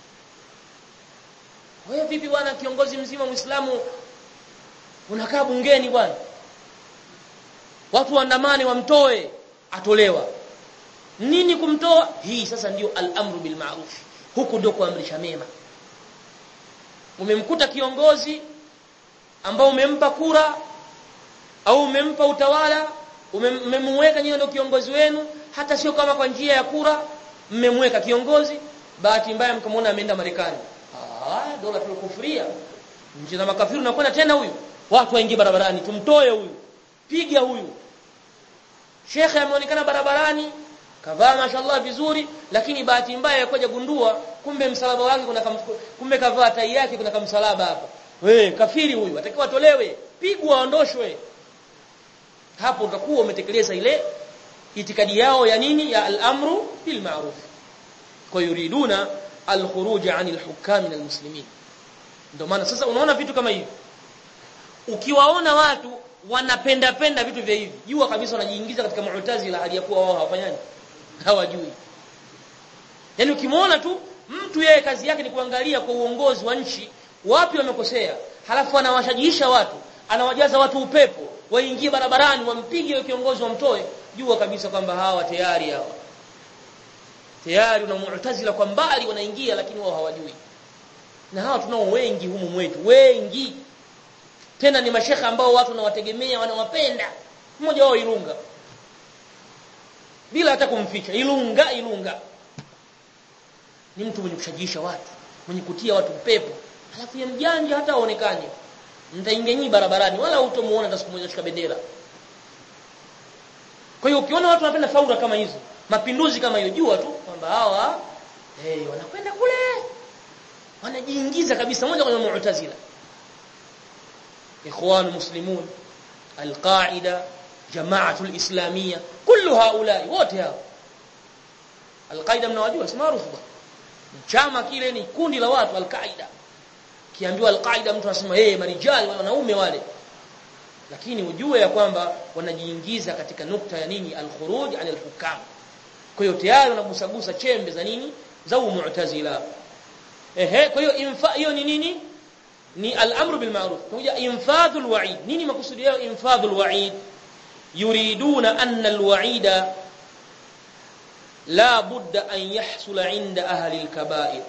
wewe vipi bwana kiongozi mzima muislamu unakaa bungeni bwana watu waandamane wamtoe atolewa nini kumtoa hii sasa ndio al-amru bil ma'ruf huku ndio kuamrisha mema umemkuta kiongozi ambao umempa kura au umempa utawala umemweka nyinyi ndio kiongozi wenu hata sio kama kwa njia ya kura mmemweka kiongozi bahati mbaya mkamwona ameenda Marekani ah dola tulikufuria nchi za makafiru nakwenda tena huyu watu waingie barabarani tumtoe huyu piga huyu shekhe ameonekana barabarani kavaa mashallah vizuri lakini bahati mbaya yakoja gundua kumbe msalaba wake kuna kam, kumbe kavaa tai yake kuna kamsalaba hapa we kafiri huyu atakiwa atolewe pigwa aondoshwe hapo utakuwa umetekeleza ile itikadi yao ya nini ya al-amru bil ma'ruf kwa yuriduna al-khuruj 'anil hukam min al-muslimin ndio maana sasa unaona vitu kama hivi ukiwaona watu wanapenda penda vitu vya hivi jua kabisa wanajiingiza katika mu'tazila hali ya kuwa wao hawafanyaji hawajui yani ukimwona tu mtu yeye kazi yake ni kuangalia kwa uongozi wa nchi wapi wamekosea halafu anawashajiisha watu anawajaza watu upepo waingie barabarani wampige yule kiongozi wamtoe jua kabisa kwamba hawa tayari hawa tayari una mu'tazila kwa mbali wanaingia lakini wao hawajui na hawa tunao wengi humu mwetu wengi tena ni mashekha ambao watu wanawategemea wanawapenda mmoja wao Ilunga bila hata kumficha Ilunga Ilunga ni mtu mwenye kushajiisha watu mwenye kutia watu pepo alafu ya mjanja hata aonekane mtaingia nyinyi barabarani wala utamuona hata siku moja shika bendera kwa hiyo ukiona watu wanapenda faura kama hizo mapinduzi kama hiyo jua tu kwamba hawa eh hey, wanakwenda kule wanajiingiza kabisa moja kwenye mu'tazila إخوان المسلمون القاعدة جماعة الإسلامية كل هؤلاء wote hao Al-Qaida mnawajua si maarufu bwana chama kile ni kundi la watu Al-Qaida kiambiwa Al-Qaida mtu anasema eh marijali wanaume wale lakini ujue ya kwamba wanajiingiza katika nukta ya nini al-khuruj an al-hukam kwa hiyo tayari wanagusagusa chembe za nini za mu'tazila ehe kwa hiyo infa hiyo ni nini ni al-amru bil ma'ruf kuja infadhul wa'id nini makusudi yao infadhul wa'id yuriduna anna al-wa'ida la budda an yahsula 'inda ahli al-kaba'ir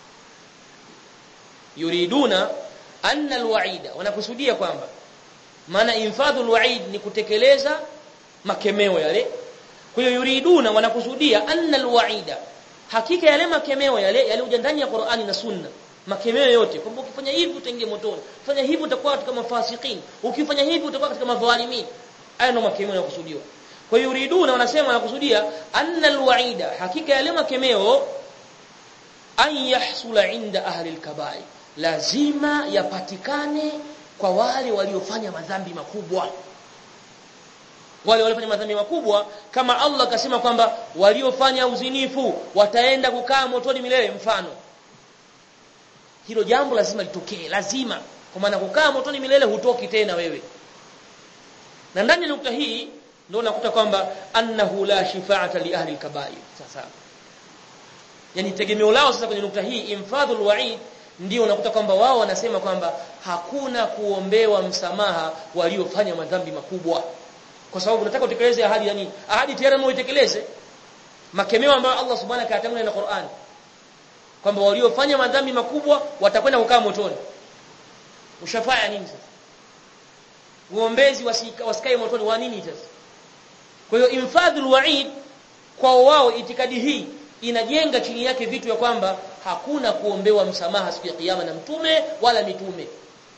yuriduna anna al-wa'ida wanakusudia kwamba maana infadhul wa'id ni kutekeleza makemeo yale kwa hiyo yuriduna wanakusudia anna al-wa'ida hakika yale makemeo yale yalioja ndani ya Qur'ani na Sunna makemeo yote kwamba ukifanya hivi utaingia motoni fanya hivi utakuwa katika mafasikin ukifanya hivi utakuwa katika madhalimin haya ndio makemeo yanakusudiwa kwa hiyo yuriduna wanasema wanakusudia anna alwaida hakika yale makemeo an yahsula inda ahli alkaba'i lazima yapatikane kwa wale waliofanya madhambi makubwa wale waliofanya madhambi makubwa kama Allah akasema kwamba waliofanya uzinifu wataenda kukaa motoni milele mfano hilo jambo lazima litokee lazima kwa maana kukaa motoni milele hutoki tena wewe na ndani ya nukta hii ndio unakuta kwamba annahu la shifaata li ahli al-kaba'ir sasa yani tegemeo lao sasa kwenye nukta hii infadhul wa'id ndio unakuta kwamba wao wanasema kwamba hakuna kuombewa msamaha waliofanya madhambi makubwa kwa sababu unataka utekeleze ahadi yani ahadi tayari muitekeleze makemeo ambayo Allah subhanahu wa ta'ala na Qur'an kwamba waliofanya madhambi makubwa watakwenda kukaa motoni ushafanya nini sasa uombezi wasikae motoni wa nini sasa kwa hiyo infadhul wa'id kwa wao itikadi hii inajenga chini yake vitu ya kwamba hakuna kuombewa msamaha siku ya kiyama na mtume wala mitume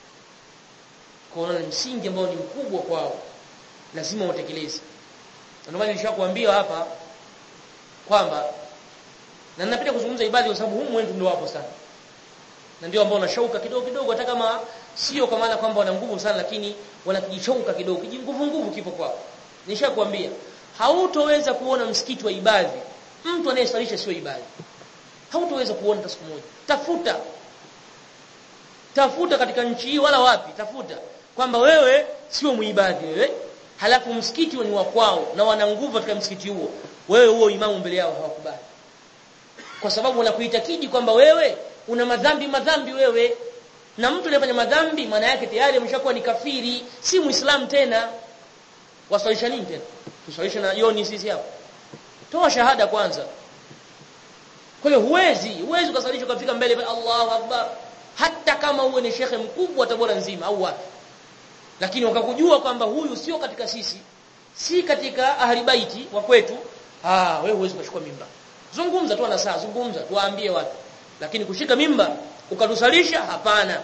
kwa ni msingi ambao ni mkubwa kwao lazima utekeleze ndio maana nilishakwambia hapa kwamba na ninapenda kuzungumza ibadhi kwa sababu humu wetu ndio wapo sana na ndio ambao wanashauka kidogo kidogo hata kama sio kwa maana kwamba wana nguvu sana lakini wanakijishauka kidogo kijinguvu nguvu kipo kwao nishakwambia hautoweza kuona msikiti wa ibadhi mtu anayesalisha sio ibadhi hautoweza kuona hata siku moja tafuta tafuta katika nchi hii wala wapi tafuta kwamba wewe sio muibadhi wewe halafu msikiti ni wa kwao na wana nguvu katika msikiti huo wewe huo imamu mbele yao hawakubali kwa sababu wanakuitakidi kwamba wewe una madhambi madhambi wewe na mtu anayefanya madhambi maana yake tayari ameshakuwa ni kafiri si muislamu tena wasalisha nini tena tusalisha na yoni sisi hapo toa shahada kwanza kwa hiyo huwezi huwezi ukasalisha ukafika mbele Allahu akbar hata kama uwe ni shekhe mkubwa tabora nzima au wapi lakini wakakujua kwamba huyu sio katika sisi si katika ahli baiti wa kwetu ah wewe huwezi kuchukua mimba zungumza tu na saa zungumza tuwaambie watu lakini kushika mimba ukatusalisha hapana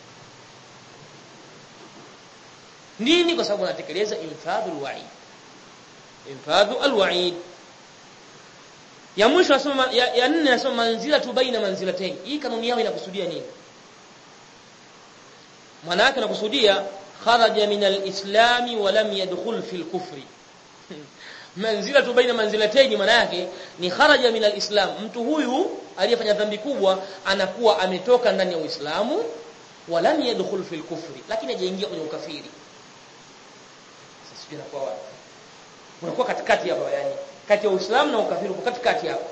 nini kwa sababu anatekeleza infadhul wa'id infadhu alwa'id ya mwisho nasoma ya, ya nne nasoma manzila tu baina manzilatayn hii kanuni yao inakusudia nini maana yake nakusudia kharaja min alislam wa lam yadkhul fi alkufri manzila tu baina manzilatayn maana yake ni kharaja min alislam mtu huyu aliyefanya dhambi kubwa anakuwa ametoka ndani ya uislamu wa lam yadkhul fi alkufri lakini hajaingia kwenye ukafiri sasa kwa wapi unakuwa katikati hapa yani kati ya uislamu na ukafiri uko katikati hapo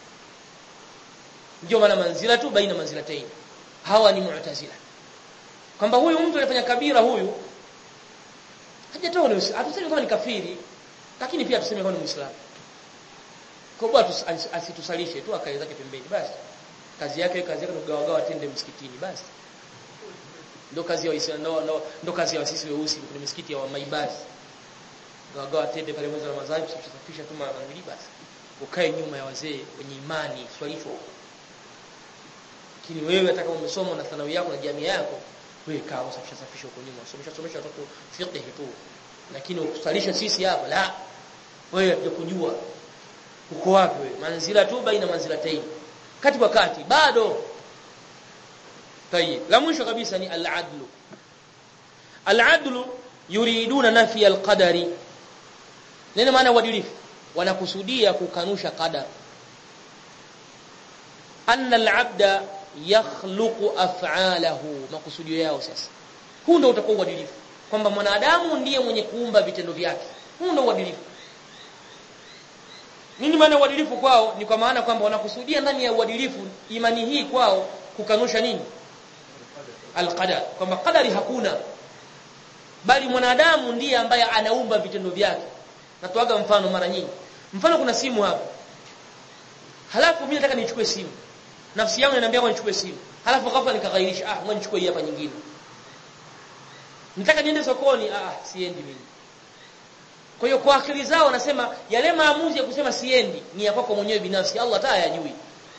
ndio maana manzila tu baina manzilatayn hawa ni mu'tazila kwamba huyu mtu alifanya kabira huyu hajatoa ni hatusemi kama ni kafiri lakini pia tuseme kama ni muislamu kwa bwana asitusalishe tu akae zake pembeni basi kazi yake kazi yake kugawagawa tende msikitini basi ndo kazi ya Waislamu ndo ndo kazi ya sisi weusi kwenye misikiti ya maibadi gawagawa tende pale mwezi wa Ramadhani kusafisha tu mara mbili basi ukae nyuma ya wazee wenye imani swalisho lakini wewe hata kama umesoma na thanawi yako na jamii yako wewe kaa usafisha safisha huko nyuma somesha somesha watoto fiqh tu lakini ukusalisha sisi hapa la wewe hujua uko wapi wewe manzila tu baina manzilatayn kati kwa kati bado tayib la mwisho kabisa ni al-adlu al-adlu yuriduna nafi al-qadari nini maana uadilifu wanakusudia kukanusha qadar anna al-abda yakhluqu af'alahu makusudio yao sasa huu ndio utakuwa uadilifu kwamba mwanadamu ndiye mwenye kuumba vitendo vyake huu ndio uadilifu nini maana uadilifu kwao ni kwa maana kwamba wanakusudia ndani ya uadilifu imani hii kwao kukanusha nini alqadar kwamba qadari hakuna bali mwanadamu ndiye ambaye anaumba vitendo vyake natoaga mfano mara nyingi mfano kuna simu hapa halafu mimi nataka nichukue simu nafsi yangu inaniambia kwa nichukue simu halafu ghafla nikaghairisha ah ngoja nichukue hii hapa nyingine nataka niende sokoni ah siendi mimi kwa hiyo kwa akili zao wanasema yale maamuzi ya kusema siendi ni ya kwako mwenyewe binafsi Allah hata hayajui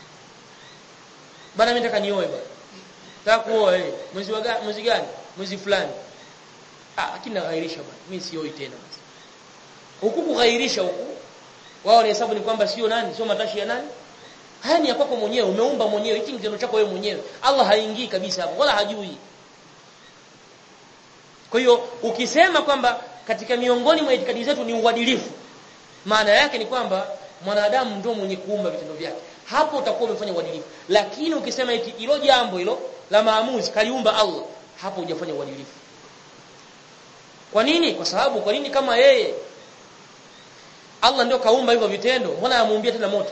bana mimi nataka nioe bana nataka kuoa eh mwezi wa gani mwezi gani mwezi fulani ah lakini naghairisha bana mimi sioi tena basi huku kughairisha huku wao wanahesabu ni kwamba sio nani sio matashi ya nani haya ni ya kwako mwenyewe umeumba mwenyewe hiki kitendo chako wewe mwenyewe Allah haingii kabisa hapo wala hajui kwa hiyo ukisema kwamba katika miongoni mwa itikadi zetu ni uadilifu maana yake ni kwamba mwanadamu ndio mwenye kuumba vitendo vyake hapo utakuwa umefanya uadilifu lakini ukisema eti hilo jambo hilo la maamuzi kaliumba Allah hapo hujafanya uadilifu kwa nini kwa sababu kwa nini kama yeye Allah ndio kaumba hivyo vitendo mbona amuumbia tena moto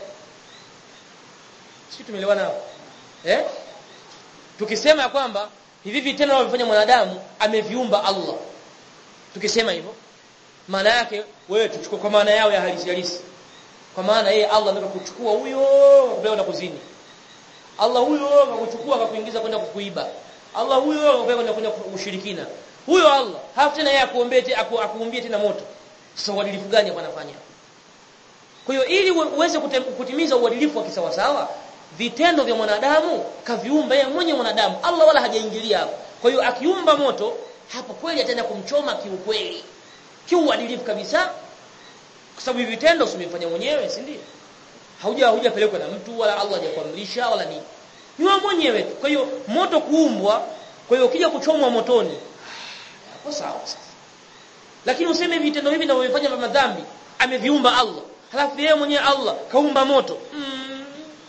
sisi tumeelewana hapo eh tukisema kwamba hivi vitendo anavyofanya mwanadamu ameviumba Allah tukisema hivyo maana yake wewe tuchukue kwa maana yao ya halisi halisi kwa maana yeye Allah ndio kuchukua huyo akupeleka kuzini Allah huyo akakuchukua akakuingiza kwenda kukuiba Allah huyo akupeleka kwenda ushirikina huyo Allah hafu tena yeye akuombee aku, akuumbie tena moto sasa uadilifu gani hapa anafanya kwa hiyo ili uweze kutimiza uadilifu wa kisawasawa vitendo vya mwanadamu kaviumba yeye mwenye mwanadamu Allah wala hajaingilia hapo kwa hiyo akiumba moto hapo kweli ataenda kumchoma kiukweli kiuadilifu kabisa kwa sababu hivi vitendo umefanya mwenyewe si ndio hauja hujapelekwa na mtu wala Allah hajakuamrisha wala nini ni wewe mwenyewe kwa hiyo moto kuumbwa kwa hiyo ukija kuchomwa motoni hapo sawa sasa lakini useme vitendo hivi ninavyofanya vya madhambi ameviumba Allah halafu yeye mwenyewe Allah kaumba moto mm.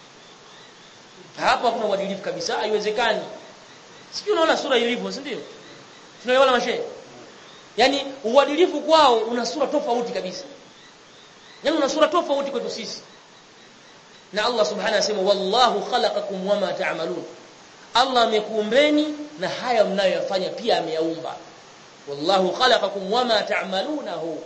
hapo hakuna uadilifu kabisa haiwezekani sijui unaona sura ilivyo si ndio tunaelewana mashehe yani uadilifu kwao una sura tofauti kabisa yani una sura tofauti kwetu sisi na Allah subhanahu anasema wallahu khalaqakum wama ta'malun Allah amekuumbeni na haya mnayoyafanya pia ameyaumba wallahu khalaqakum wama ta'malunahu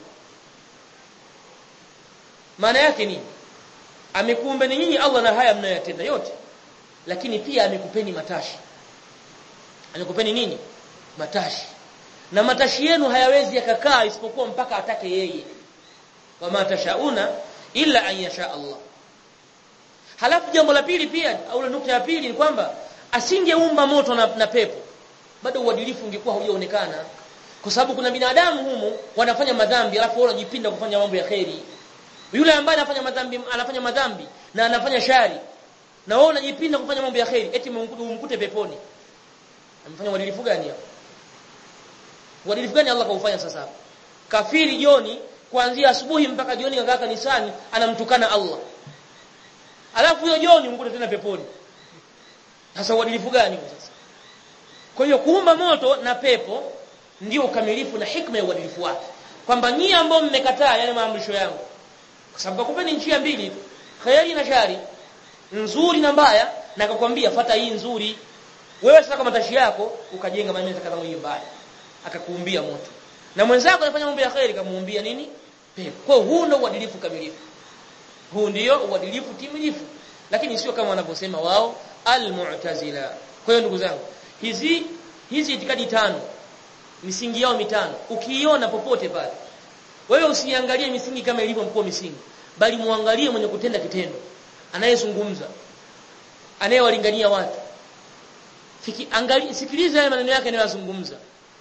maana yake nini amekuumbeni nyinyi Allah na haya mnayoyatenda yote lakini pia amekupeni matashi amekupeni nini matashi na matashi yenu hayawezi yakakaa isipokuwa mpaka atake yeye wama tashauna illa an yasha Allah halafu jambo la pili pia au nukta ya pili ni kwamba asingeumba moto na, na pepo bado uadilifu ungekuwa haujaonekana kwa sababu kuna binadamu humu wanafanya madhambi alafu wao wanajipinda kufanya mambo ya kheri yule ambaye anafanya madhambi anafanya madhambi na anafanya shari na wao wanajipinda kufanya mambo ya kheri eti umkute peponi amefanya uadilifu gani hapo uadilifu gani Allah kaufanya sasa hapo kafiri jioni kuanzia asubuhi mpaka jioni kakaa kanisani anamtukana Allah alafu hiyo jioni umkute tena peponi sasa uadilifu gani sasa kwa hiyo kuumba moto na pepo ndio ukamilifu na hikma ya uadilifu wake kwamba nyinyi ambao mmekataa yale maamrisho yangu kwa sababu kupeni njia mbili tu khairi na shari nzuri na mbaya na akakwambia fata hii nzuri wewe sasa kama tashi yako ukajenga maneno kadhaa hiyo mbaya akakuumbia moto na mwenzako anafanya mambo ya khairi kamuumbia nini pepo kwa huu ndio uadilifu kamilifu huu ndio uadilifu timilifu lakini sio kama wanavyosema wao almu'tazila kwa hiyo ndugu zangu hizi hizi itikadi tano misingi yao mitano ukiiona popote pale wewe usiangalie misingi kama ilivyo mkuu misingi bali muangalie mwenye kutenda kitendo anayezungumza anayewalingania watu Fiki, angalia sikiliza yale maneno yake anayozungumza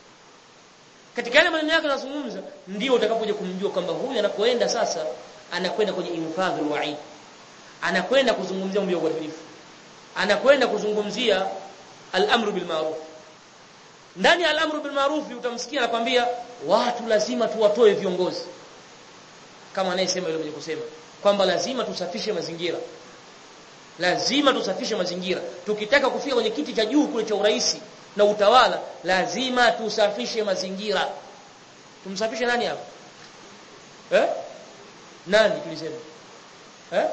katika yale maneno yake anayozungumza ndio utakapoje kumjua kwamba huyu anakoenda sasa anakwenda kwenye infadhul wa'id anakwenda kuzungumzia mambo ya uadilifu anakwenda kuzungumzia al-amru bil ma'ruf ndani ya al-amru bil ma'ruf utamsikia anakwambia watu lazima tuwatoe viongozi kama anayesema yule mwenye kusema kwamba lazima tusafishe mazingira lazima tusafishe mazingira tukitaka kufika kwenye kiti cha juu kule cha urais na utawala lazima tusafishe mazingira tumsafishe nani hapa eh nani tulisema eh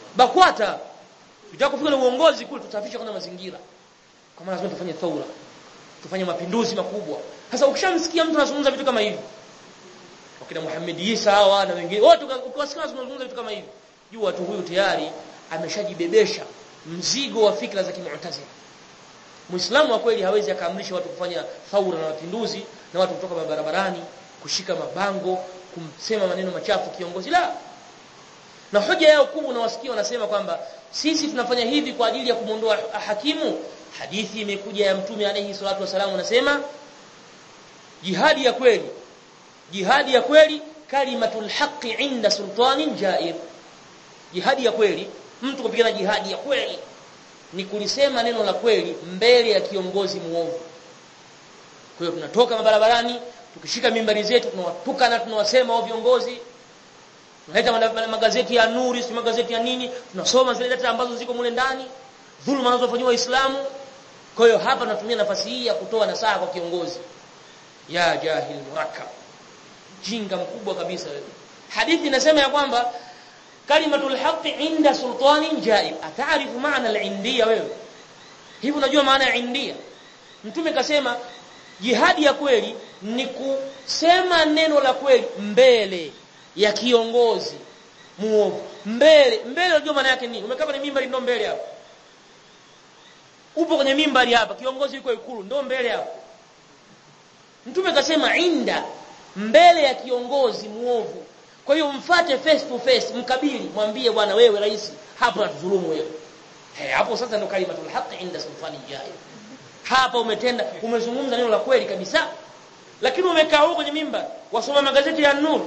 bakwata tutaka kufika na uongozi kule tusafishe kwanza mazingira kwa maana lazima tufanye thaura tufanye mapinduzi makubwa sasa ukishamsikia mtu anazungumza vitu kama hivi wakina Muhammad Isa hawa na wengine wote ukiwasikia wanazungumza vitu kama hivi jua tu huyu tayari ameshajibebesha mzigo wa fikra za kimu'tazila Muislamu wa kweli hawezi akaamrisha watu kufanya thaura na mapinduzi na watu kutoka barabarani kushika mabango kumsema maneno machafu kiongozi la na hoja yao kubwa unawasikia wanasema kwamba sisi tunafanya hivi kwa ajili ya kumondoa hakimu hadithi imekuja ya mtume alayhi salatu wasallam anasema jihadi ya kweli jihadi ya kweli kalimatul haqqi inda sultanin jair jihadi ya kweli mtu kupigana jihadi ya kweli ni kulisema neno la kweli mbele ya kiongozi muovu kwa hiyo tunatoka mabarabarani tukishika mimbari zetu tunawatuka na tunawasema wao viongozi tunaleta magazeti ya nuri si magazeti ya nini tunasoma zile data ambazo ziko mule ndani dhuluma zinazofanywa waislamu kwa hiyo hapa tunatumia nafasi hii ya kutoa nasaha kwa kiongozi ya jahil murakkab jinga mkubwa kabisa wewe hadithi inasema ya kwamba kalimatul haqqi inda sultanin jaib ataarifu maana al-indiyya wewe hivi unajua maana ya india mtume kasema jihadi ya kweli ni kusema neno la kweli mbele ya kiongozi muovu mbele mbele unajua maana yake nini umekaa kwenye mimbari ndo mbele hapo upo kwenye mimbari hapa kiongozi yuko ikulu ndo mbele hapo mtume kasema inda mbele ya kiongozi muovu kwa hiyo mfate face to face mkabili mwambie bwana wewe rais hapo natudhulumu wewe hey, hapo sasa ndo kalimatul haqq inda sultani jai hapa umetenda umezungumza neno la kweli kabisa lakini umekaa huko kwenye mimba wasoma magazeti ya nur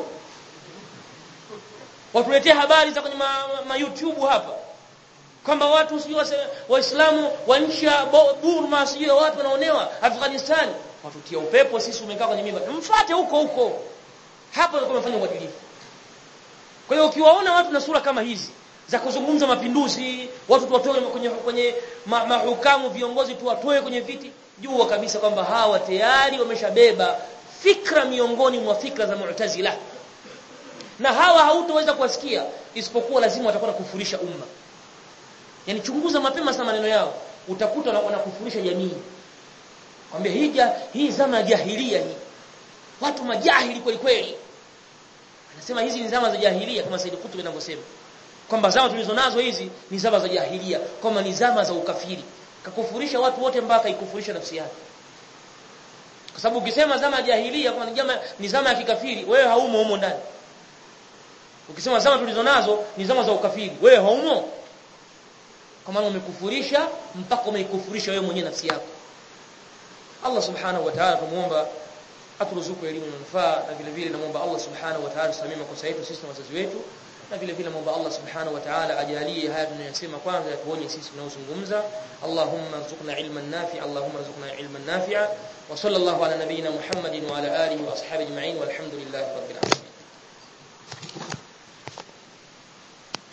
watuletea habari za kwenye ma, ma, ma YouTube hapa kwamba watu sio waislamu wa nchi ya Burma sio watu wanaonewa Afghanistan watutia upepo sisi umekaa kwenye mimba mfuate huko huko hapo ndio kumefanya uadilifu kwa hiyo ukiwaona watu na sura kama hizi za kuzungumza mapinduzi watu tuwatoe kwenye kwenye ma, mahukamu viongozi tuwatoe kwenye viti jua kabisa kwamba hawa tayari wameshabeba fikra miongoni mwa fikra za Mu'tazila na hawa hautoweza kuwasikia isipokuwa lazima watakuwa kufurisha umma yani chunguza mapema sana maneno yao utakuta wanakufurisha jamii kwambia hii hii zama ya jahilia hii watu majahili kweli kweli anasema hizi ni zama za jahilia kama Said Qutb anavyosema kwamba zama tulizonazo hizi ni zama za jahilia kwamba ni zama za ukafiri kakufurisha watu wote mpaka ikufurisha nafsi yake kwa sababu ukisema zama ya jahilia kama ni zama ni zama ya kikafiri wewe haumo humo ndani ukisema zama tulizonazo ni zama za ukafiri wewe haumo kwa maana umekufurisha mpaka umeikufurisha wewe mwenyewe nafsi yako Allah subhanahu wa ta'ala tumuomba aturuzuku elimu manufaa na vile vile namuomba Allah subhanahu wa ta'ala tusamee makosa yetu sisi na wazazi wetu na vile vile namuomba Allah subhanahu wa ta'ala ajalie haya tunayosema kwanza yatuonye sisi tunaozungumza Allahumma rzuqna ilman nafi'a Allahumma rzuqna ilman nafi'a wa sallallahu ala nabiyyina Muhammadin wa ala alihi wa ashabihi ajma'in walhamdulillahi rabbil alamin